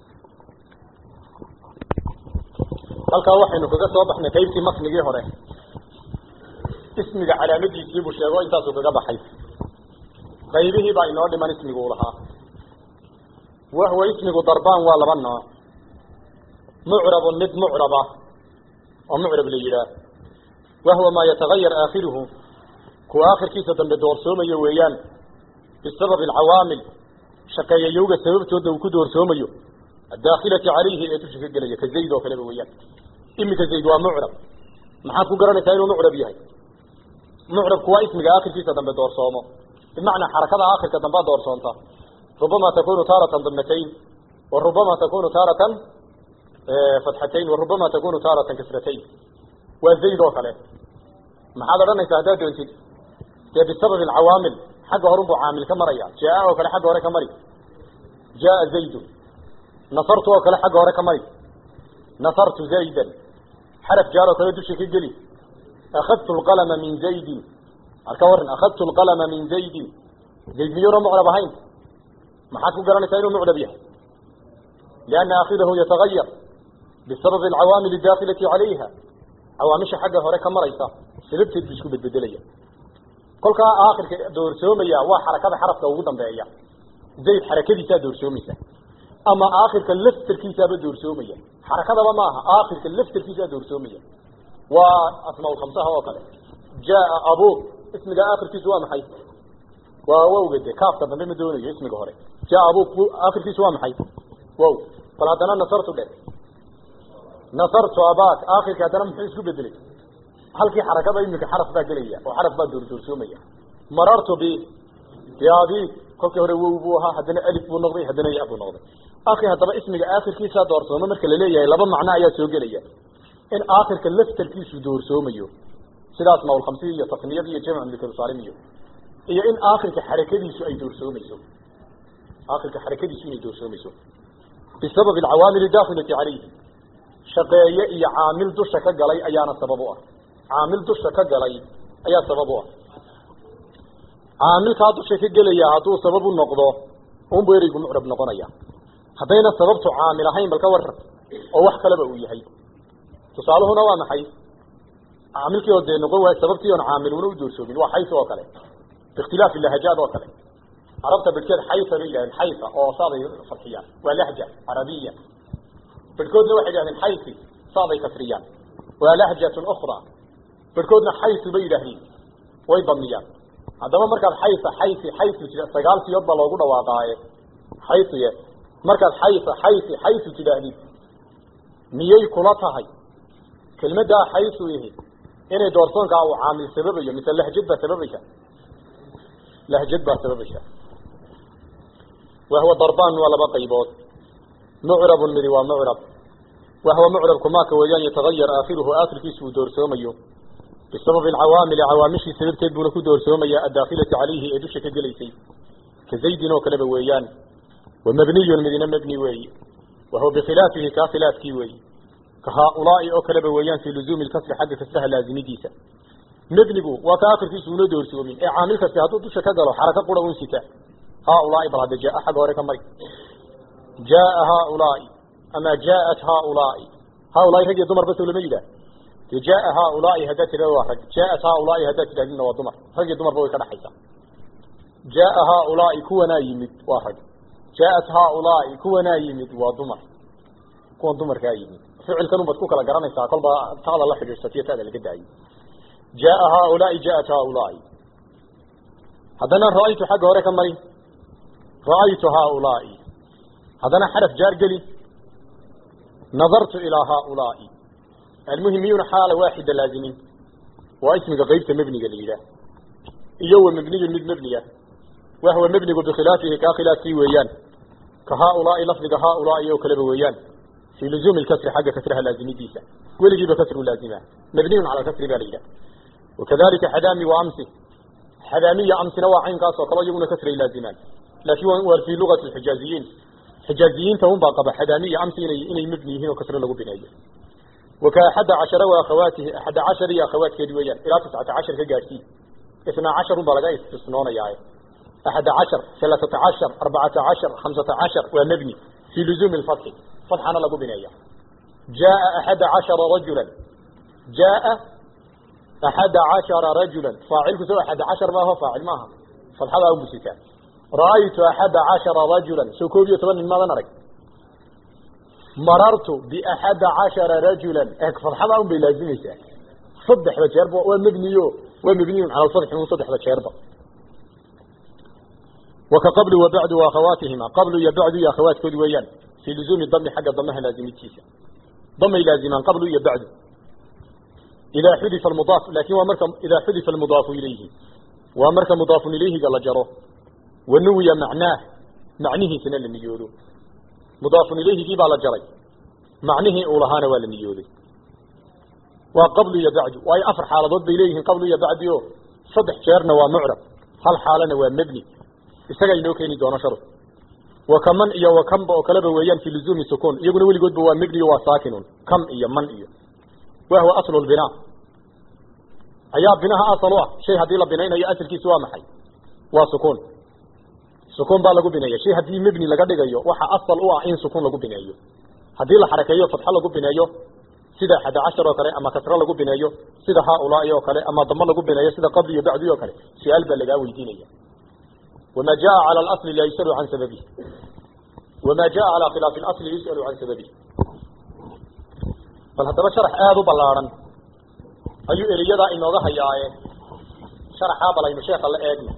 halkaa waxaynu kaga soo baxnay qaybtii matnigii hore ismiga calaamadiisii buu sheego intaasuu kaga baxay qaybihii baa inoo dhiman ismigu u lahaa wahwa ismigu darbaan waa laba nooc mucrabun mid mucraba oo mucrab la yidhaah wahwa maa yatagayar aakhiruhu kuwa aakhirkiisa dambe doorsoomayo weeyaan bisababi alcawaamil shaqeeyayowga sababtooda uu ku doorsoomayo addaakilati calayhi ee dusha ka gelaya ka zayd oo kaleba weeyaan iminka zayd waa mucrab maxaad ku garanaysaa inuu mucrab yahay mucrabku waa ismiga aakhirkiisa dambe doorsoomo bimacnaa xarakada aakhirka dambea doorsoonta rubama takunu taaratan damatayn wa rubama takunu taaratan fatxatayn wa rubama takunu taaratan kasratayn waa zayd oo kale maxaad odhanaysaa haddaad doontid dee bisababi alcawaamil xagga horun buu caamil ka maraya jaa oo kale xagga hore ka mari jaa zaydun nasartu oo kale xagga hore ka mari nasartu zaydan xaraf jaar oo kale dusha ka geli akhadtu lqalama min zaydin marka waran akhadtu lqalama min zaydin zayd miyuuna mucrab ahayn maxaad ku garanaysaa inuu mucrab yahay lianna aakhirahu yatagayar bisababi alcawaamil addaakilati calayha cawaamisha xagga hore ka maraysa sababteed buu isku bedbedelaya kolkaa aakhirka doorsoomaya waa xarakada xarafka ugu dambeeya zayd xarakadiisaa doorsoomaysa ama aakhirka laftarkiisaaba doorsoomaya xarakadaba maaha aakhirka laftarkiisaa doorsoomaya waa asmaa khamsaha oo kale jaa abuuk ismiga aakhirkiisu waa maxay waa wowga de kaafka dambe ma doonayo ismiga hore jaa abuuk aakhirkiisu waa maxay wow bal haddana nasartu dhe nasartu abaak aakhirka haddana muxuu isku bedelay halkii xarakada iminka xaraf baa gelaya oo xaraf baa doordoorsoomaya marartu bi biabi kolkii hore wow buu ahaa haddana alif buu noqday haddana ya buu noqday akhi haddaba ismiga aakhirkiisa doorsooma marka la leeyahay laba macno ayaa soo gelaya in aakhirka laftarkiisu doorsoomayo sidaas mawlkhamsiya iyo tasniyada iyo jamc mlksalim iyo iyo in aakhirka xarakadiisu ay doorsoomayso aakhirka xarakadiisu inay doorsoomayso bisabab alcawaamil dakhilati calayhi shaqeeye iyo caamil dusha ka galay ayaana sabab u ah caamil dusha ka galay ayaa sabab u ah caamilkaa dusha ka gelaya hadduu sabab u noqdo unbu ereygu mucrab noqonaya haddayna sababtu caamil ahayn bal ka waran oo wax kaleba uu yahay tusaaluhuna waa maxay caamilkii oo dee noqon waay sababtii oon caamiluna u doorsoomin waa xaysa oo kale biikhtilaafi lahajaad oo kale carabta bidhkeed xaysa bay yidhahdeen xaysa oo saaday farxiyaan waa lahja carabiya bidhkoodna waxay yidhahdeen xaysi saaday kasriyaan waa lahjatun ukhra bidhkoodna xaysu bay yidhaahdeen way damiyaan haddaba markaad xaysa xaysi xaysu tida sagaal siyood baa loogu dhawaaqaaye xaysiye markaad xaysa xaysi xaysu tidhaahdid miyay kula tahay kelmaddaa xaysu ihi inay doorsoonkaa uu caamil sababayo mise lahjad baa sababaysa lahjad baa sababaysa wahwa darbaan waa laba qaybood mucrabun midi waa mucrab wahwa mucrabku maaka weeyaan yatagayar aakhiruhu aakhirkiisu uu doorsoomayo bisababi alcawaamili cawaamishii sababteed buuna ku doorsoomaya addaakilati calayhi ee dusha ka gelaysay ka zaydin oo kaleba weeyaan wa mabniyun midina mabni weeyi wahuwa bikhilaafihi kaa khilaafkii weeyi ka haaulaai oo kaleba weeyaan fii luzuumi lkasri xagga kasraha laazimidiisa mebnigu waa ka akhirkiisu una doorsoomin ee caamil kasti hadduu dusha ka galo xaraka qura un sita haaulaai bal hadda jaa xagga hore ka mari jaaa haaulaai ama jaaat haaulaai haaulaai rag iyo dumar bas lama yidhaah de jaaa haaulaai haddaad tidhahdo waa rag jaaat haaulaai haddaad tidhahdidna waa dumar rag iyo dumarba way ka dhaxaysaa jaaa haaulaai kuwanaa yimid waa rag jaaat haaulaai kuwanaa yimid waa dumar kuwan dumarkaa yimid ficilkan unbaad ku kala garanaysaa kolba taada la xidhiidsatiyo taada laga daayo jaaa haaulaai jaat haaulaai haddana ra-aytu xagga hore ka mari ra-aytu haaulaai haddana xaraf jaar geli nadartu ilaa haaulaai almuhimiyuna xaala waaxida laazimin waa ismiga qeybta mebniga la yidhaah iyo wa mebniyun mid mebniya wahwa mebnigu bikhilaafihi kaa khilaafkii weeyaan ka haaulaai lafdiga haaulaai oo kaleba weeyaan fii luzuumi lkasri xagga kasraha laazimidiisa weligiiba kasru laazima mabniyun cala kasri ba la yidhaha wakadalika xadaami wa amsi xadaamiya amsina waa caynkaas oo kale iyaguna kasray laazimaan laakiin waa fii lugati xijaaziyiin xijaaziyiinta un baa qaba xadaamiya amsi inay inay mebni yihiin oo kasre lagu bineeyo waka axadda cashara wa akhawaatihi axadda cashar iyo akhawaatkeedi weeyaan ilaa tiscata cashar ka gaadhsiin isnaa cashar un baa laga istisnoonayaaye axadda cashar halaatata cashar arbacata cashar khamsata cashar waa mebni fii luzuumi lfatxi fatxana lagu bineeya jaaa axadda cashara rajulan jaaa axadda cashara rajulan faacilku soo axadda cashar maaho faacil maaha fatxadaa umusitaa ra'aytu axadda cashara rajulan soo koob iyo toban nin maadan arag marartu biaxadda cashara rajulan e fatxadaa un bay laazimaysaa saddexda jeerba waa mebniyo waa mebniyun cala lfatxi un saddexda jeerba waka qablu wa bacdu wa akhawaatihima qablu iyo bacdu iyo akhawaatkoodi weeyaan fii luzuumi dami xagga damaha laazimidkiisa damay laazimaan qablu iyo bacdu idaa xudifa almudaaf laakin waa marka idaa xudifa almudaafu ilayhi waa marka mudaafun ilayhiga la jaro wa nuwiya macnaah macnihiisana la niyoodo mudaafun ilayhigii baa la jaray macnihii uu lahaana waa la niyooday waa qablu iyo bacdu waayo afar xaaladood bay leeyihiin qablu iyo bacdi o saddex jeerna waa mucrab hal xaalana waa mebni isaga inoo keeni doono shar wakaman iyo wakanba oo kaleba weeyaan fi luzuumi sukuun iyaguna weligoodba waa mebniyo waa saakinun kam iyo man iyo wahwa aslu lbinaa ayaa binaha asal u ah shay haddii la binaynayo asalkiisu waa maxay waa sukuun sukuun baa lagu bineeya shay haddii mebni laga dhigayo waxa asal u ah in sukuun lagu bineeyo haddii la xarakeeyo fatxo lagu bineeyo sida xadda cashar oo kale ama kasro lagu bineeyo sida haaulaai oo kale ama damo lagu bineeyo sida qabli iyo bacdi oo kale su-aal baa lagaa weydiinaya wama jaa cala alasli laa yusalu can sababihi wamaa jaa calaa khilaafi اlasli yus'alu can sababi bal haddaba sharax aada u ballaadhan ayuu eriyadaa inooga hayaaye sharaxaa balaynu sheeka la eegno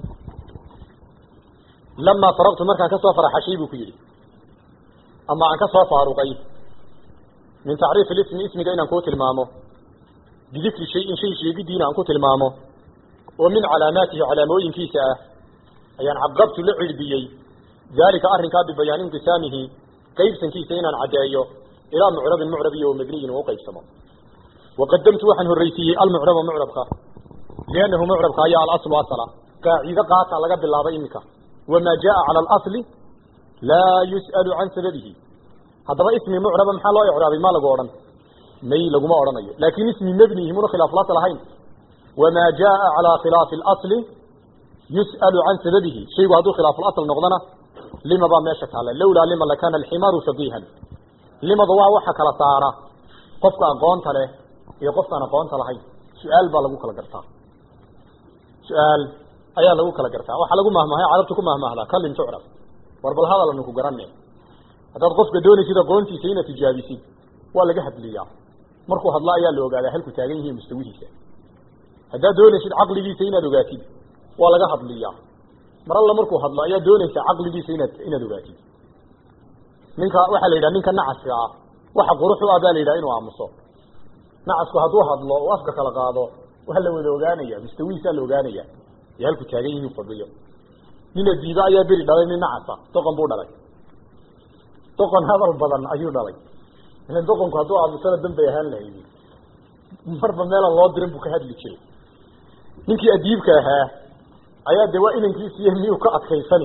lamaa faraqtu markaan ka soo faraxashay buu ku yidhi ama aan ka soo faaruqay min tacriif اlismi ismiga inaan kuu tilmaamo bidikri shayin shay sheegidiina aan ku tilmaamo oo min calaamaatihi calaamooyinkiisa ah ayaan caqabtu la cirbiyey daalika arrinkaa bibayaan inqisaamihi qaybsankiisa inaan caddeeyo ilaa mucrabin mucrab iyo mabniyin uu qaybsamo waqadamtu waxaan horreysiiyey almucraba mucrabka liannahu mucrabka ayaa alaslu asala qaacido qaata laga bilaabay iminka wamaa jaa cala alasli laa yus'alu can sababihi haddaba ismi mucraba maxaa loo icraabay maa lagu odhan may laguma odhanayo laakin ismi mebnihi muna khilaaf lasl ahayn wamaa jaa calaa khilaafi اlasli yus'alu can sababihi shaygu hadduu khilaafulasl noqdona lima baa meesha taalla lawlaa lima lakana alximaaru faqiihan limada waa waxa kala saara qofka aqoonta leh iyo qofkaan aqoonta lahayn su-aal baa lagu kala gartaa su-aal ayaa lagu kala gartaa waxaa lagu mahmahay carabta ku mahmahdaa kalim tucraf war bal hadalanu ku garane haddaad qofka doonaysid aqoontiisa inaad tijaabisid waa laga hadliyaa markuu hadlo ayaa la ogaadaa halku taagan yihiin mustawihiisa haddaad doonaysid caqligiisa inaad ogaatid waa laga hadliyaa mar alla markuu hadlo ayaa doonaysa caqligiisa inaad inaad ogaatid ninka waxaa la yidhaha ninka nacaska ah waxa qurux u ah baa la yidhaha inuu aamuso nacasku hadduu hadlo oo afka kala qaado waa la wada ogaanaya mustawihiisaa la ogaanaya ee halku taagan yihiin fadhiyo nin adiiba ayaa beri dhalay nin nacasa doqon buu dhalay doqon hadal badan ayuu dhalay ilan doqonku hadduu aamusana dambay ahaan lahayd marba meelaan loo dirin buu ka hadli jiray ninkii adiibka ahaa ayaa de waa inankiisiiy miyuu ka adkaysani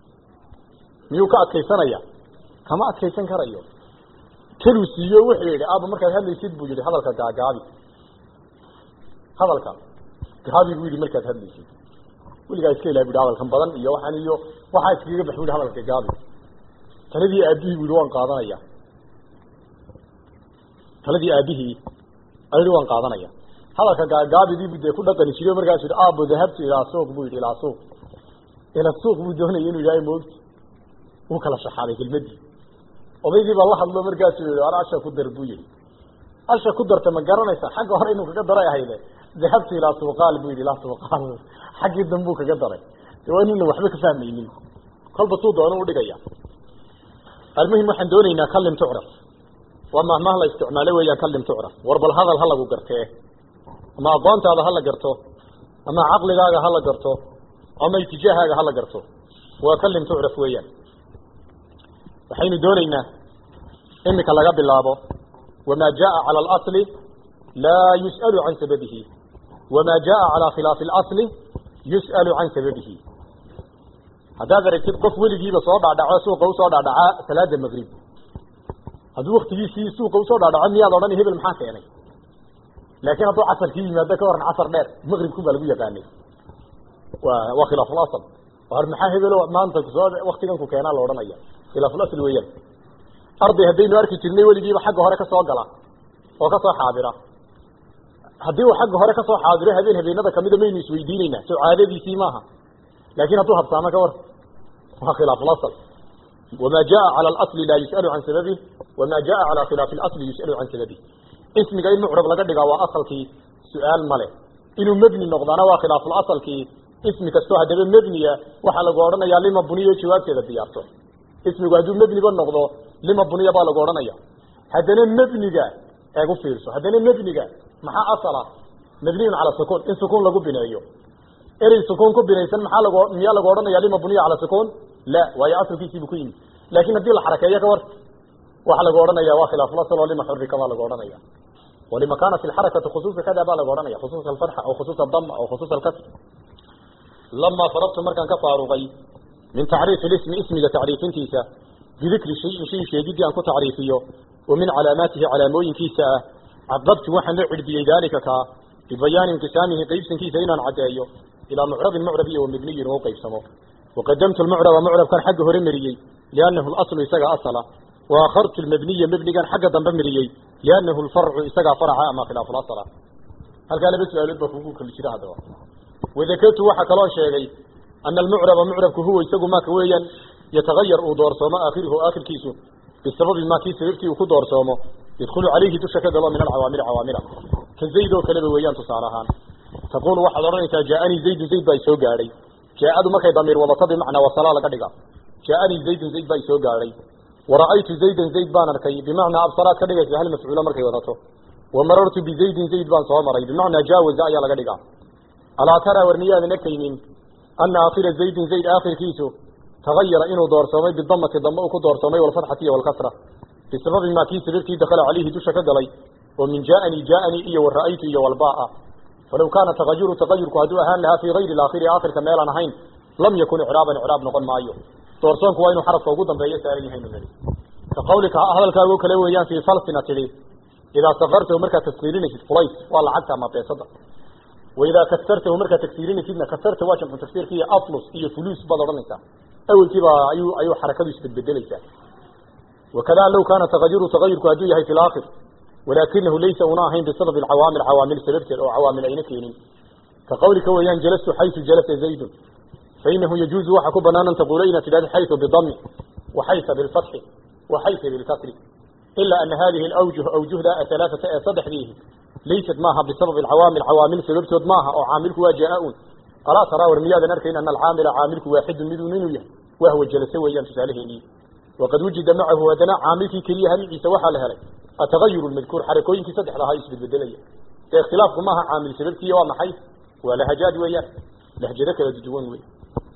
miyuu ka adkaysanaya kama adkaysan karayo kaluu siiyo wuxuu yihi aaba markaad hadlaysid buu yihi hadalka gaagaabi hadalka gaabi buu yihi markaad hadlaysid weligaa iska ilaha bu yihi hadalkan badan iyo waxaan iyo waxaa iskaga bax bu yihi hadalka gaabi taladii aabihii bu yihi waan qaadanaya taladii aabihii ayhi waan qaadanaya hadalka gaagaabidii dee ku dhaqani jiray markaasu yihi aabo dahabtu ilaa suuq buu yihi ilaa suuq ila suuq buu doonaya inuu yahay moogti wuu kala shaxaaday kelmadii odaygii baa la hadlo markaasuu yihi ar asha ku dar buu yihi asha ku darta ma garanaysa xagga hore inuu kaga daray ahayde dahabtu ilaa suuqaal buu yihi ilaa suuqaal xaggii dambuu kaga daray de waa inuna waxba ka fahmaynin kolba tuu doono udhigaya almuhim waxaan doonaynaa kalim tucraf waa mahmah la isticmaalo weeyaan kalim tucraf war bal hadal ha lagu gartee ama aqoontaada hala garto ama caqligaaga hala garto ama itijaahaaga hala garto waa kalim tucraf weeyaan waxaynu doonaynaa imika laga bilaabo wamaa jaa cala alasli laa yus'alu can sababihi wamaa jaa calaa khilaafi alasli yus'alu can sababihi haddaad aragtid qof weligiiba soo dhaadhaco suuqa usoo dhaadhacaa salaada magrib hadduu waktigiisii suuqa usoo dhaadhaco miyaad odhan hebel maxaa keenay laakiin hadduu casarkii yimaado ka waran casar dheer magribku baa lagu yaqaanay wa waa khilaafulasl war maxaa hebelo maanta kusoo waktigan ku keenaa la odhanaya khilaafulasl weeyaan arday haddaynu arki jirnay weligiiba xagga hore kasoo gala oo kasoo xaadira haddii uu xagga hore kasoo xaadiro habeen habeenada kamida maynu isweydiineynaa soo caadadiisii maaha laakin hadduu habsaamo ka war waa khilaafulasl wamaa jaa cala alasli laa yus'alu can sababih wamaa jaa cala khilaafi alasli yus'alu can sababih ismiga in mucrab laga dhigaa waa asalkii su-aal male inuu mebni noqdaana waa khilaaful asalkii ismi kastoo haddaba mebniya waxaa lagu odhanayaa lima buniyo jawaabteeda diyaarto ismigu hadduu mebniba noqdo lima buniya baa lagu odhanaya haddana mebniga eeg u fiirso haddana mebniga maxaa asala mabniyun cala sukuun in sukuun lagu bineeyo erey sukuun ku binaysan maxaa lag miyaa lagu odhanaya lima buniya cala sukuun la waayo asalkiisiibu ku yimid laakin haddii la xarakeeyo ka war waxaa lagu odhanaya waa khilaafulasl oo lima xurika baa lagu odhanaya walima kaanat alxarakatu khusuusa kada baa lagu odhanaya khusuusa alfatxa aw khusuusa adama aw khusuusa alkasr lamaa farabtu markaan ka faaruqay min tacriifi lismi ismiga tacriifintiisa bidikri shayin shay sheegidii aan ku tacriifiyo wa min calaamaatihi calaamooyinkiisa ah caqabtu waxaan la cirbiyey daalika kaa bibayaani inqisaamihi qaybsankiisa inaan caddeeyo ilaa mucrabin mucrab iyo wamibniyin uu qaybsamo waqadamtu lmucraba mucrabkan xagga hore mariyey liannahu laslu isaga asala waakhartu lmabniya mebnigan xagga dambe mariyey liannahu lfarcu isagaa faraca ama khilaafulasla halkaa laba su-aalood baa kugu kali jira haddaba wadakartu waxaa kaloo sheegay ana almucraba mucrabku huwa isagu maka weeyaan yatagayar uu doorsoomo aakhiruhu aakhirkiisu bisababi maa kii sababtii uu ku doorsoomo yadkhulu calayhi dusha ka galo min alcawaamili cawaamila ka zayd oo kaleba weeyaan tusaale ahaan taquulu waxaad odhanaysaa jaaanii zaydun zayd baa isoo gaadhay jaa-adu markay damiir wadato bimacnaa wasalaa laga dhiga jaaanii zaydun zayd baa isoo gaadhay wara'aytu zaydan zayd baan arkay bimacnaa absaraad ka dhigaysa hal mafcuulo markay wadato wamarartu bizaydin zayd baan soo maray bimacnaa jaawaza ayaa laga dhigaa alaa taraa war miyaadan arkaynin ana aakhira zaydin zayd aakhirkiisu tagayara inuu doorsoomay bidamati damba uu ku doorsoomay walfatxati iyo walkasra bisababi maa kii sababtii dakala calayhi dusha ka galay oo min jaaanii jaaanii iyo wara'aytu iyo walbaa falaw kaana tagayuru tagayurku hadduu ahaan lahaa fii gayri aakhiri aakhirka meelaan ahayn lam yakun icraaban icraab noqon maayo doorsoonku waa inuu xarafka ugu dambeeyo saaran yahay nunadi ka qawlika hadalkaago kale weeyaan fii falsina tidhi idaa sakartahu markaad taskiirinaysid fulays waa lacagta ama beesada waidaa kasartahu markaad tagsiirinaysidna kasarta waa jamcu tafsiirka iyo atlus iyo fuluus baad odhanaysaa awelkiiba ayuu ayuu xarakadu isbedbedelaysaa wakada low kaana tagayuru tagayurku hadduu yahay fi laakhir walaakinahu laysa una ahayn bisababi alcawaamil cawaamil sababteed oo cawaamil ayna keenin ka qawlika weeyaan jalastu xaysu jalasa zaydun fainahu yajuuzu waxa ku banaan an taquula inaad tidhahdo xaysu bidami waxaysa bilfatxi waxaysa bilkasri ila ana hadihi alawjuh awjuhda ahalaaata ee saddexdiihi laysat maaha bisababi alcawaamil cawaamil sababtood maaha oo caamilku waa jaa-un alaa taraa war miyaadan arkayn ana alcaamila caamilku waaxidun midun inuu yahay wahwa jalase weeyaan tusaaleheenii waqad wujida macahu haddana caamilkii keliyaha miciisa waxaa la helay atagayur lmadkuur xarakooyinkii saddexda ahaa isbedbedelaya ee ikhtilaafku maaha caamil sababtiiya waa maxay waa lahajaad weeyaan lahjado kala duwan wey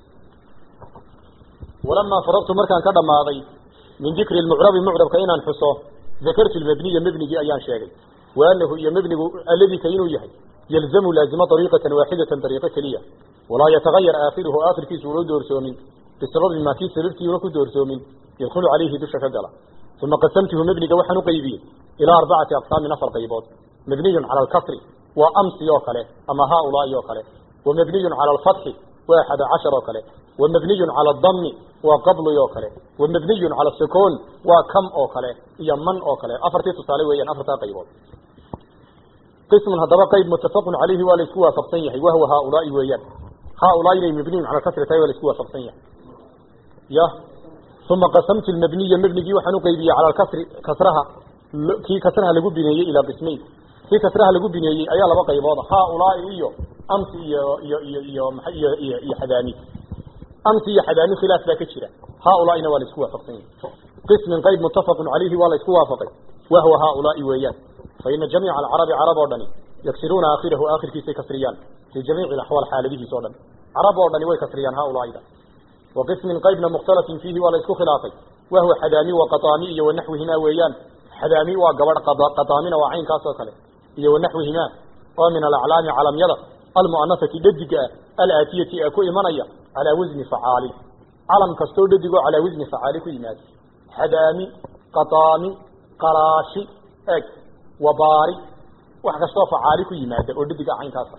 walamaa faragtu markaan ka dhammaaday min dikri lmucrabi mucrabka inaan xuso dakartu lmabniya mebnigii ayaan sheegay wa anahu iyo mebnigu alladika inuu yahay yalzamu laazima dariiqatan waaxidatan dariiqo keliya walaa yatagayar aakhiruhu aakhirkiisu una doorsoomin bisababi maa kii sababtii una ku doorsoomin yadkhulu calayhi dusha ka gala uma qasamtuhu mebniga waxaan u qaybiyey ilaa arbacati aqsaamin afar qaybood mabniyun cala alkasri waa amsi oo kale ama haaulaai oo kale wa mabniyun cala alfatxi waa axada cashar oo kale wa mabniyun cala adami waa qabli oo kale wa mabniyun cala sukuun waa kam oo kale iyo man oo kale afartii tusaale weeyaan afartaa qaybood qismun haddaba qayb muttafaqun calayhi waa la isku waafaqsan yahay wahwa haaulaai weeyaan haaulaai inay mabniyun cala alkasri tahay waa la isku waafaqsan yahay ya uma qasamtu lmabniya mebnigii waxaan u qaybiyey cala alkasri kasraha kii kasraha lagu bineeyey ilaa qismayn kii kasraha lagu bineeyey ayaa laba qaybooda haaulaai iyo amsi iyo iyo iyo iyo maa iyo iyo iyo xadaami amsi iyo xadaami khilaaf baa ka jira haaulaaina waa la isku waafaqsan yahay qismin qayb muttafaqun calayhi waa la isku waafaqay wahwa haaulaai weeyaan fa ina jamiica alcarabi carab oo dhani yaksiruuna aakhirahu aakhirkiisay kasriyaan fii jamiici alaxwaal xaaladihiis o dhan carab oo dhani way kasriyaan haaulaaida wa qismin qaybna mukhtalafin fiihi waa la isku khilaafay wahwa xadaami wa qataami iyo wanaxwihimaa weeyaan xadaami waa gabadh qataamina waa caynkaas oo kale iyo wanaxwihimaa oo min alaclaami calamyada almu'anasati dhadiga ah alaatiyati ee ku imanaya calaa wasni facaali calam kastoo dhadigoo calaa wasni facaali ku yimaada xadaami qataami qaraashi eg wabaari wax kastoo facaali ku yimaada oo dhadiga caynkaasa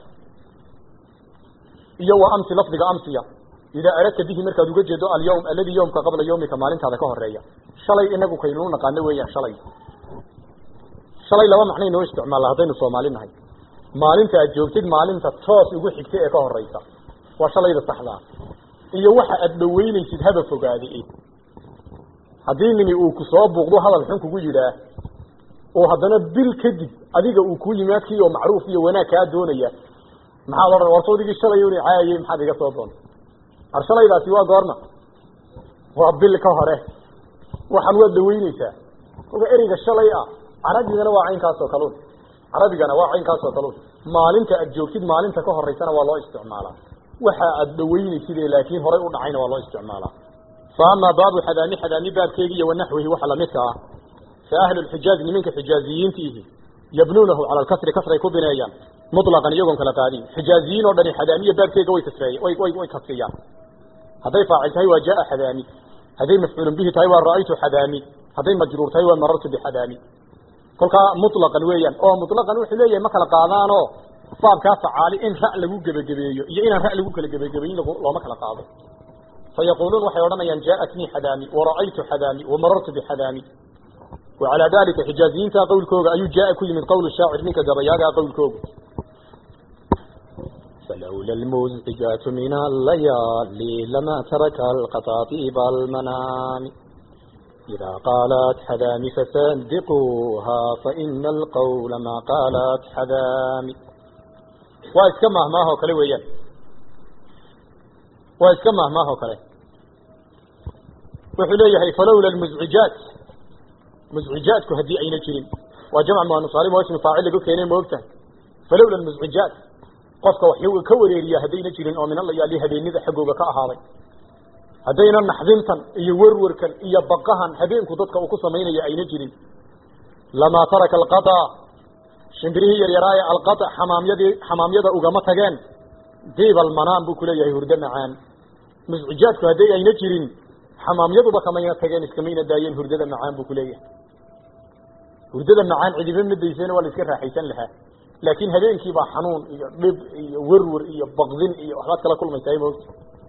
iyo wa amsi lafdiga amsiya idaa aradta bihi markaad uga jeedo alyawm alladii yawmka qabla yawmika maalintaada ka horeeya shalay inagu kaynuu naqaano weeyaan shalay shalay laba macnay noo isticmaalla haddaynu soomaali nahay maalinta aad joogtid maalinta toos ugu xigta ee ka horeysa waa shalayda saxdaa iyo waxa aad dhaweynaysid haba fogaade haddii nini uu ku soo buuqdo hadal xun kugu yidhaah oo haddana bil kadib adiga uu ku yimaadkii oo macruuf iyo wanaag kaa doonaya maxaad odhan war sawdigii shalay una caayayey maxaad iga soo doonta ar shalaydaasi waa goorma waa bil ka hore waxaan waad dhaweyneysaa oga ereyga shalay ah carabigana waa caynkaas oo kalun carabigana waa caynkaas oo kalun maalinta aad joogtid maalinta ka horeysana waa loo isticmaalaa waxa aad dhaweyneysid ee laakiin horay u dhacayna waa loo isticmaalaa fa amaa baabu xadaami xadaami baabkeegi iyo wanaxwihi waxa lamidka ah fa ahlu lxijaazi niminka xijaaziyiintiihi yabnuunahu cala alkasri kasray ku bineeyaan mutlaqan iyagoon kala qaadin xijaaziyiin oo dhani xadaamiya baabkeega way kasreeye way way way kasriyaan hadday faacil tahay waa jaa xadaami hadday mafcuulun bihi tahay waa ra'aytu xadaami hadday majruur tahay waa marartu bixadaami kolkaa mutlaqan weeyaan oo mutlaqan wuxuu leeyahay ma kala qaadaanoo baabkaa facaali in ra' lagu gebagabeeyo iyo inaan ra' lagu kala gebagabeyin looma kala qaado fa yaquuluun waxay odhanayaan jaaatnii xadaami wara'aytu xadaami wamarartu bixadaami وعلى ذلك حجازيين تا قول كوغا أيو جاء كل من قول الشاعر منك قبياغا قول كوغا سلام فلولا المزعجات من الليالي لما ترك القطاطيب المنام إذا قالت حذام فصدقوها فإن القول ما قالت حذام وإسكمه ما هو كله ويان وإسكمه ما هو كله وحليه فلولا المزعجات مزعجات كهدي أين جرين وجمع ما نصاري واسم فاعل لك كينين موقتا فلولا المزعجات قفك وحيو كوريريا هدينا جرين أو من الله يالي هدين ذا حقوق كأهالي هدينا نحذنتا إيا وروركا إيا بقهن هدين كدتك وكسمين إيا أين جرين لما ترك القطع شمبريه يرايا القطع حمام يدي حمام يدا أقامتها ديب المنام بكلية هردنا عن مزعجاتك هدي أين جرين xamaamyaduba kamayna tageen iskamayna daayeen hurdada macaan buu kuleeyahay hurdada macaan cidiba madayseen waa la iska raaxaysan lahaa laakiin habeenkii baa xanuun iyo dhib iyo werwer iyo baqdin iyo waxbaad kala kulmaysaa moogta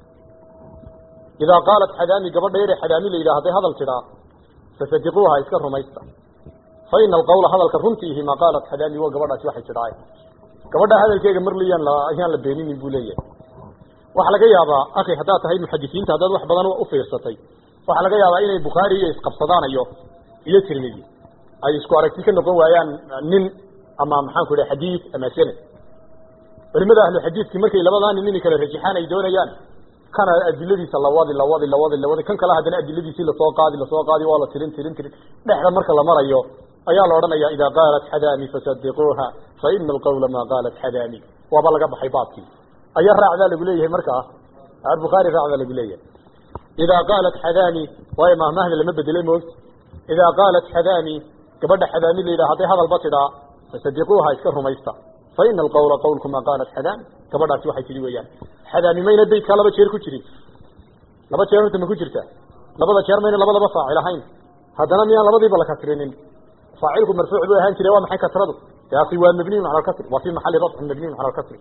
idaa qaalat xadaami gabadha yare xadaami la yidhaha hadday hadal tidhaa fasadiquuha iska rumaysta fa ina alqawla hadalka runtiihi maa qaalat xadaami waa gabadhaasi waxay tidhaay gabadha hadalkeega mar liyaan la ayaan la beeninin buu leeyahay waxaa laga yaabaa akhi haddaad tahay muxadisiinta haddaad wax badan u fiirsatay waxaa laga yaabaa inay bukhaari iyo isqabsadaanayo iyo tirmidi ay isku aragti ka noqon waayaan nin ama maxaan ku idhaha xadiid ama sanad culimada ahlu xadiidkii markay labadaa nin inay kala rajixaan ay doonayaan kana adiladiisa lawadi lawadi lawadi lawadi kan kale haddana adiladiisii lasoo qaadi lasoo qaadi waa la tirin tirin tirin dhexda marka la marayo ayaa la odhanaya idaa qaalat xadaami fasadiquuha fa ina alqawla maa qaalat xadaami waaba laga baxay baabkii ayaa raacdaa lagu leeyahay markaa bukhaari raacdaa lagu leeyahay idaa qaalat xadaami waayo mahmahda lama bedelay moogta idaa qaalat xadaami gabadha xadaami la yidhaha hadday hadalba tidhaa fasadiquuha iska rumaysta fa ina alqawla qawlku maa qaalat xadaami gabadhaasi waxay tidhi weeyaan xadaami mayna beydkaa laba jeer ku jirin laba jeer horta ma ku jirta labada jeer mayna labadaba faacil ahayn haddana miyaan labadiiba la kasrinin faacilku marfuuc buu ahaan jiray waa maxay kasradu taasi waa mabniyun cala alkasri waa fi maxali rafcin mabniyun cala alkasri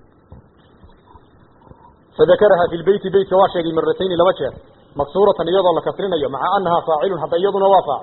فذكرها في البيت بيت واشي مرتين لما جاء مكسورة يضا لكسرين مع أنها فاعل حتى يضنا وفاعل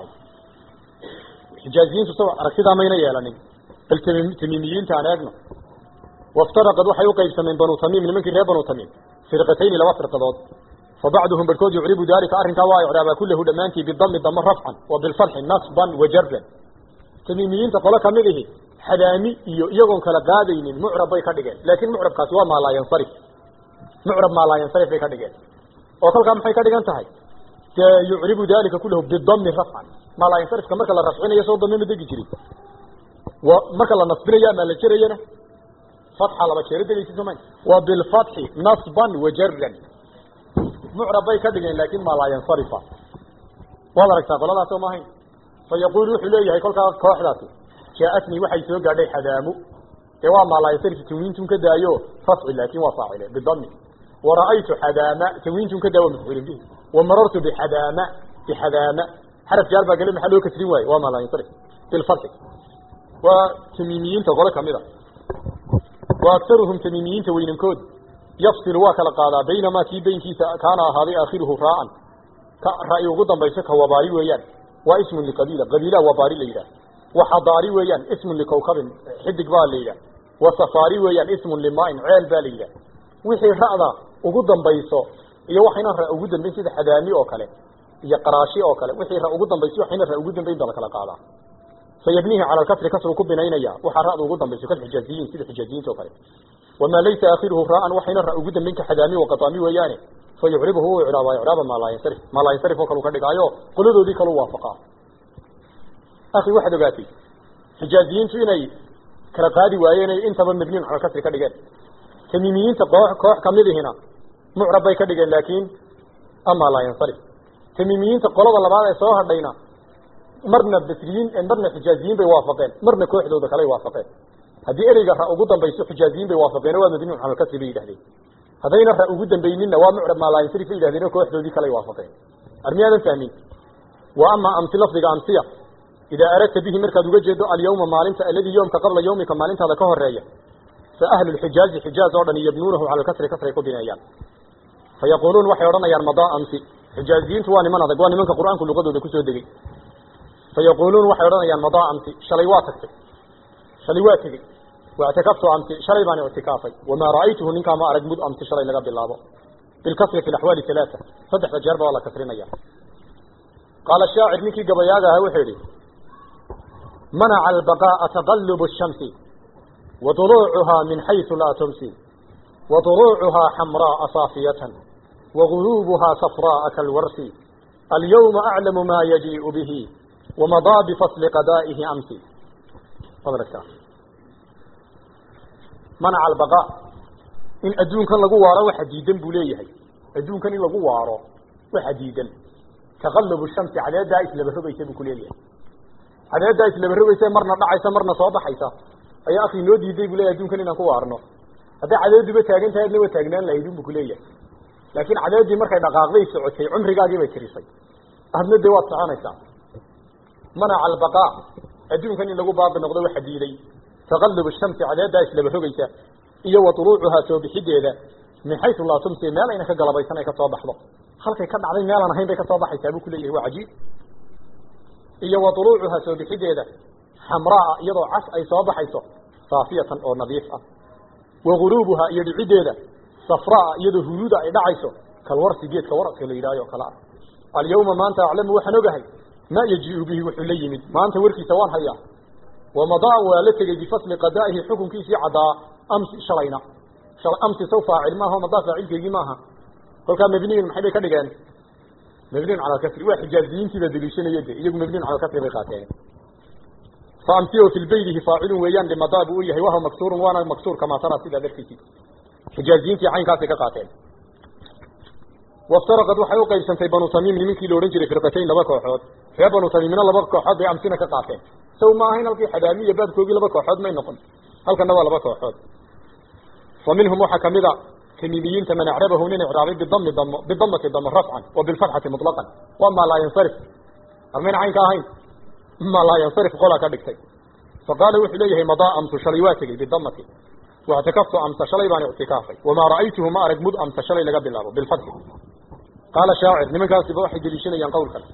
حجازيين تسوى ركضها مين يالني التميميين تعناقنا وافترقت وحي وقيبس من بنو تميم من منك بنو تميم فرقتين لما فرقضات فبعضهم بالكود يعرب ذلك أرن كواي عرابا كله دمانتي بالضم الضم رفعا وبالفتح نصبا وجرا تميميين تقول كمده حدامي يغن كلا قادين معرب بيكا لكن معرب كاتوا ما لا ينصرف mucrab maa laa yansarif bay ka dhigeen oo kolkaa maxay ka dhigan tahay dee yucribu dalika kulahu bidami rafcan maa laa yansarifka marka la rafcinayo soo dame ma degi jirin wa marka la nasbinayo ama la jerayana fatxa laba jeero degaysa sooma wa bilfatxi nasban wajaran mucrab bay ka dhigeen laakin maa laa yansarifa waad aragtaa qoladaas oo maahayn fa yaquul wuxuu leeyahay kolkaa kooxdaasi jaaatnii waxay soo gaadhay xadaamu dee waa maa laa yansarif tanwiintun ka daayo rafci laakin waa faacile bidami ورأيت حدامة تنوين كذا ومفعول به ومررت بحدامة بحدامة حرف جار بقى محله كسري واي وما لا ينصرف بالفتح وتميميين تقول كاميرا وأكثرهم تميميين توين كود يفصل واكل قالا بينما في بين كان هذا آخره راء رأي غضا بيسك وباري ويان واسم لقبيلة قبيلة وباري ليلة وحضاري ويان اسم لكوكب حدق بالليلة وصفاري ويان اسم لماء عيل بالليلة wixii ra'da ugu dambayso iyo waxayna ra ugu dambayn sida xadaami oo kale iyo qaraashi oo kale wixii ra ugu dambayso waxayna ra ugu dambayn baa kala qaadaa sayabnihi ala al-kasr kasru ku binaynaya waxa ra'da ugu dambayso kan xijaaziyin sida xijaaziyiinta oo kale wama laysa akhiruhu ra'an waxayna ra ugu dambayn ka xadaami oo qataami weeyaane fayucribuhu i'raaba i'raaba ma la yansarif ma la yansarif oo kale ka dhigaayo qoladoodii kale waafaqa akhi waxa ogaatay xijaaziyiintu inay kala qaadi waayeen intaba mabniin ala al-kasr ka dhigeen تميميين تقوح كوح كمده هنا معرب باي كدغن لكن اما لا ينصرف تميميين تقولوا الله بعد سو هدينا مرنا بسريين مرنا حجازيين بي وافقين مرنا كوخدودا كلي وافقين hadii ereyga ra ugu dambayso xijaaziin bay waafaqeen waa madiinu xamal ka tibi yidhahdeen hadayna ra ugu dambaynina waa mucrab maa laa yansarif yidhahdeen kooxdoodii kale waafaqeen armiyaadan fahmin wa ama amsi lafdiga amsiya idaa aradta bihi markaad uga jeedo alyawma maalinta alladii yoomka qabla yawmika maalintaada ka horeeya فأهل الحجاز حجاز أوردن يبنونه على الكسر كسر يكون بنيان فيقولون وحي أوردن يار مضاء أمسي حجازيين تواني من هذا قواني منك القرآن كل قدو دكسو دقي فيقولون وحي أوردن يار مضاء أمسي شليواتك شليواتك واعتكفت أمس شلي بان اعتكافي وما رأيته ننكا ما أرق مد أمس شلي لقى بالله بالكسر في الأحوال ثلاثة صدح تجربة ولا كسرين أيام قال الشاعر منك قبياغا وحيري منع البقاء تقلب الشمس وضلوعها من حيث لا تمسي وضروعها حمراء صافية وغروبها صفراء كالورس اليوم أعلم ما يجيء به ومضى بفصل قضائه أمس فضل الكلام منع البقاء إن أدون كان لقوا وارا وحديدا بوليه أدون كان لقوا وارا وحديدا تغلب الشمس على دائس لبربي يسبب كليه على دائس لبربي يسبب مرنا دعيسة مرنا صوبحيسة أي أخي نودي دي بوليه أدون كان إنكوا وارنا hadday cadaadiiba taagan tahay adna waa taagnaan lahayd unbu kuleeyahay laakiin cadaadii markay dhaqaaqday socotay cumrigaagii bay tirisay adna dee waad soconaysaa manaca albaqaa adduunkan in lagu baaqi noqdo waxa diiday taqallub shamsi cadaaddaa islaba rogaysa iyo wa tuluucuhaa soo bixideeda min xaysu laa tumsi meel ayna ka galabaysan ay ka soo baxdo halkay ka dhacday meelaan ahayn bay ka soo baxaysaa buu kuleeyahay waa cajiib iyo wa tuluucuhaa soo bixideeda xamraa iyadoo cas ay soo baxayso saafiyatan oo nadiif ah وغروبها يدعيدها صفراء يده هلودا اي دحايسو كالورس جيدka warqka la yiraayo kala اليوم ما انت اعلم وحنوغahay ما يجيء به وحليمد ما انت ورkiisa waan haya ومضى ولتجي بفصل قضائه حكم كيسي عدا امس شلينا شل امس سوف فاعل ما هو مضى فاعل كيغي ماها كل كان مبني من حبي كدغان مبني على الكسر واحد جازين كذا دليشن يده يجي مبني على الكسر بقاتين فامسيه في البيت فاعل ويان لمضاب ويهي وهو مكسور وانا مكسور كما ترى سيدا ذلك حجازين في عين كاسي كقاتين وافترقت وحيو قيبسا في بنو تميم لمنكي لورن جري فرقتين لبا كوحود في بنو تميم من لبا كوحود بأمسنا كقاتين سو ما هين الكي حدامية باد كوبي لبا كوحود ما ينقل هل كان نوا لبا كوحود ومنهم وحكم ذا تميميين تمن اعربه من اعرابي بالضم الضم بالضمة الضم رفعا وبالفتحة مطلقا وما لا ينصرف أمين عين كاهين ما لا ينصرف قولا كدكتي فقال وحليه مضى أمس شليواتك بالضمة واعتكفت أمس شليبان اعتكافي وما رأيته ما أرق مد أمس شلي لقب الله بالفتح قال شاعر لمن كان سبا واحد جليشين ينقول كلا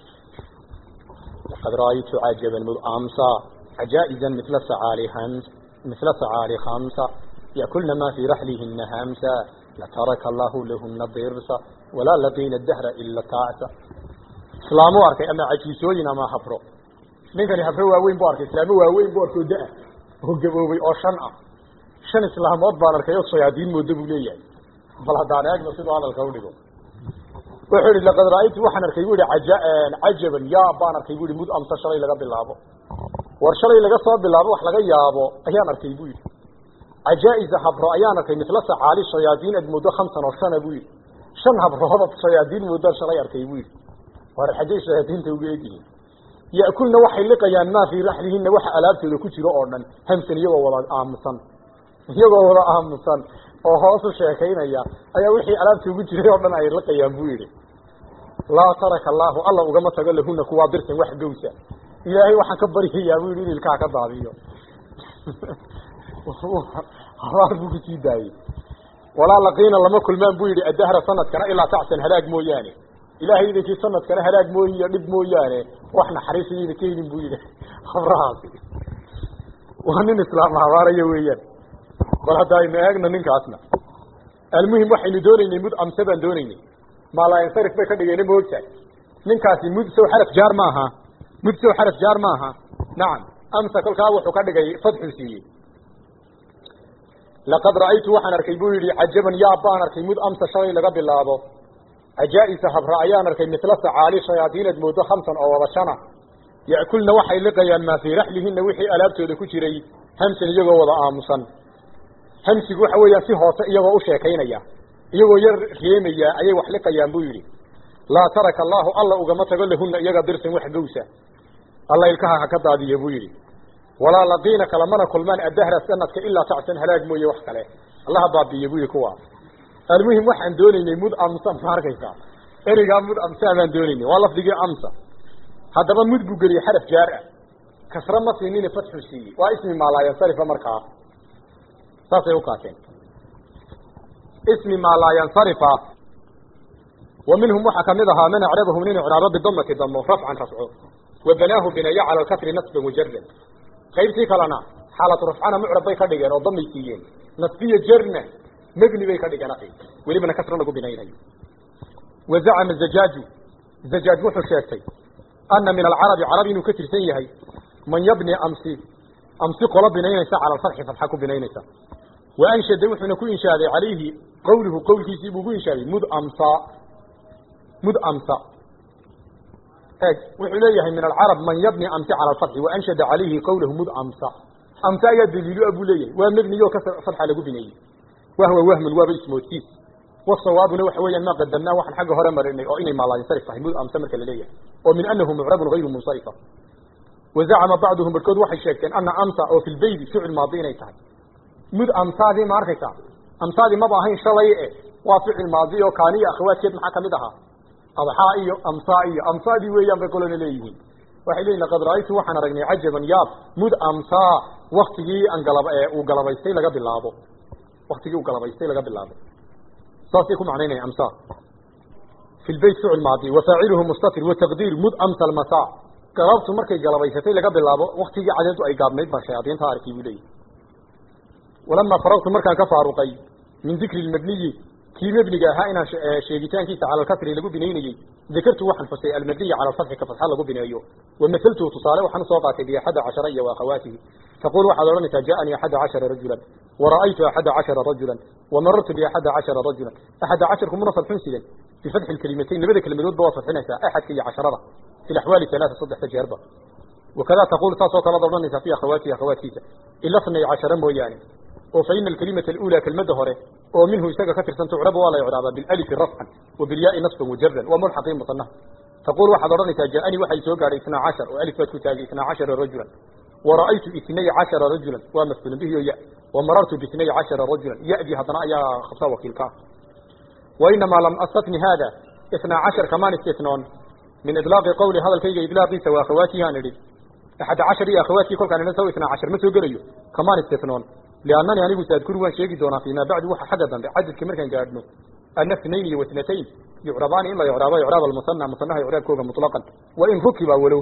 لقد رأيت عجبا مد أمس عجائزا مثل سعالي خمس مثل سعالي خمسة يأكلن ما في رحلهن همسا لترك الله لهن ضرسا ولا لقين الدهر إلا تعسا islaamu arkay ama cajiisooyin ama hafro ninkani hafro waaweyn buu arkay islaamo waaweyn buu arkay oo da-a oo gaboobay oo shan ah shan islaamood baan arkay oo shayaadiin moodo buu leeyahay bal haddaan eegno siduu hadalka udhigo wuxuu yihi laqad ra-aytu waxaan arkay bu ihi aja cajaban yaab baan arkay bu ihi mud amsa shalay laga bilaabo war shalay laga soo bilaabo wax laga yaabo ayaan arkay bu yidhi cajaa-isa habro ayaan arkay misla sacaali shayaadiin ad moodo khamsan oo shana buu yidhi shan habrood shayaadiin moodo shalay arkay buu yidhi war xaggay shayaadiinta uga egyihiin ya'kulna waxay liqayaan maa fii raxlihinna waxa alaabtooda ku jiro oo dhan hamsan iyagoo wada aamusan iyagoo wada aamusan oo hoosu sheekaynaya ayaa wixii alaabta ugu jiray oo dhan ay liqayaan buu yidhi laa taraka allaahu alla ugama tago lahuna kuwaa dirtan wax gowsa ilaahay waxaan ka baryayaa buu yidhi in ilkaha ka daadiyo habaar buu kusii daayey walaa laqiina lama kulmaan buu yidhi adahra sanadkana ilaa tacsan halaag mooyaane ilaahay idinkii sanadkana halaag mooyi iyo dhib mooyaane wax naxariisayayna ka helin buu yidhi habrahaasi waa nin islaam habaaraya weeyaan bal hadda aynu eegno ninkaasna almuhim waxaynu doonaynay mud amse baan doonaynay maalaayansarif bay ka dhigeen ma ogtahay ninkaasi mud sow xaraf jaar maaha mud sow xaraf jaar maaha nacam amsa kolkaa wuxuu ka dhigay fadxuu siiyey laqad ra'aytu waxaan arkay buu yidhi cajaban yaab baan arkay mud amsa shalay laga bilaabo cajaa'isa habra ayaan arkay misla sacaali shayaadiinad moodo khamsan oo wada shana ya'kulna waxay liqayaan maa fii raxlihinna wixii alaabtooda ku jiray hamsan iyagoo wada aamusan hamsigu waxa weeyaan si hoose iyagoo u sheekaynaya iyagoo yar reemaya ayay wax liqayaan buu yidhi laa taraka allaahu alla ugama tago lahunna iyaga dirsan wax gowsa alla ilkaha ha ka daadiya buu yidhi walaa laqiina kalamana kulmaan addahra sanadka ilaa tacsan halaag mooye wax kale allaha baabiiye buu yidhi kuwaa almuhim waxaan doonaynay mud amsa ma arkaysaa ereygaa mud amsa baan doonaynay waa lafdigii amsa haddaba mud buu geliyey xaraf jaar ah kasra ma siinine fatxu siiyey waa ismi maalaayansarifa markaa saasay ukaateen ismi maalaayansarifa wa minhum waxaa kamid ahaa man acrabahu nin icraabo bidamati damo rafcan rafco wa banaahu binaya cala alkasri nasban wajardan qaybtii kalena xaalatu rafcana mucrab bay ka dhigeen oo damay siiyeen nasbiya jarna mebni bay ka dhigeen akhi welibana kasra lagu binaynayo wazacama zajaaju zajaaj wuxuu sheegtay ana min alcarabi carabi inuu ka tirsan yahay man yabni amsi amsi qola binaynaysa cala alfatxi fatxa ku binaynaysa wa anshada wuxuuna ku inshaaday calayhi qawluhu qowlkiisii buu ku inshaaday mud amsa mud amsa eeg wuxuu leeyahay min alcarab man yabni amsi cala alfatxi wa anshada calayhi qawluhu mud amsa amsa ayaa daliilu a buu leeyahay waa mebniyo ka fatxa lagu bineeyey wahwa wahmun waaba ismoodkiis wasawaabuna waxa weeyaan maa qadamnaa waxaan xagga hore marinay oo inay maalaayinsarif tahay mud amsa marka la leeyahay oo min anahu mucrabun hayru munsarifa wazacama bacduhum barkood waxay sheegteen ana amsa oo fi lbeydi ficil maadi inay tahay mud amsaadii ma arkaysaa amsaadii maba ahayn shalay e waa ficil maadi oo kaaniya akhawaadkeed maxaa kamid ahaa adxaa iyo amsaa iyo amsaadii weeyaan bay kolona leeyihiin waxay leeyihin laqad ra'aytu waxaan aragnay cajaban yaab mud amsaa waktigii aan galab uu galabaystay laga bilaabo waktigii uu galabaystay laga bilaabo saasay ku macnaynaya amsa fi lbeyt ficil maadi wafaaciluhu mustatir wataqdiir mud amsa almasa galabtu markay galabaysatay laga bilaabo waktigii cadeedu ay gaabnayd baan shayaadiinta arkay buu leeyahy walamaa faragtu markaan ka faaruqay min dikri lmabniyi kii mebniga ahaa inaan sheegitaankiisa cala alkasri lagu binaynayey dakartu waxaan fasay almabniya cala alfatxi ka fatxa lagu bineeyo wamahaltuhu tusaale waxaan usoo qaatay biaxada cashara iyo waakhawaatihi taqul waxaad odhanaysaa ja'anii axada cashara rajulan wara'aytu axada cashara rajulan wamarartu biaxada cashara rajulan axada casharku muna fadxun sidan bifatxi lkelimatayn labada kelmadoodba waad fadxinaysaa axadka iyo casharada fi laxwaali alaaa saddexda jeerba wakada taqul saasoo kalead odhanaysaa fi akhawaatihi akhawaatkiisa ila snay cashara mooyaane oo fa ina alkalimata alula kelmadda hore oo minhu isaga ka tirsan tucrabu waa la icraabaa bilalifi rafcan wa bilyaai nasban wajaran wa mulxaqii musanaha taqul waxaad odhanaysaa ja'anii waxay soo gaadhay isnaa cashar oo alif baad ku taagay isnaa cashara rajulan wara'aytu itnay cashara rajulan waa mafcuulun bihi oo ya wamarartu biitnay cashara rajulan ya'dii haddana ayaa khabsa wakiilka ah wainamaa lam astatni hada isnaa cashar kamaan istisnoon min idlaaqi qawli hadalkayga idlaaqiisa waa akhawaatihi aan idhi axada cashar iyo akhawaadkii kolkaan idhan saw isnaa cashar ma soo gelayo kamaan istisnoon liannani anigu saadkuru waan sheegi doonaa fiimaa bacdu waxa xagga dambe cadadka markaan gaadhno ana اثnayn iyo واثنatayn yucrabaani in la icraabo icraab almusana musanaha icraabkooga muطlaqan wain rukiba walow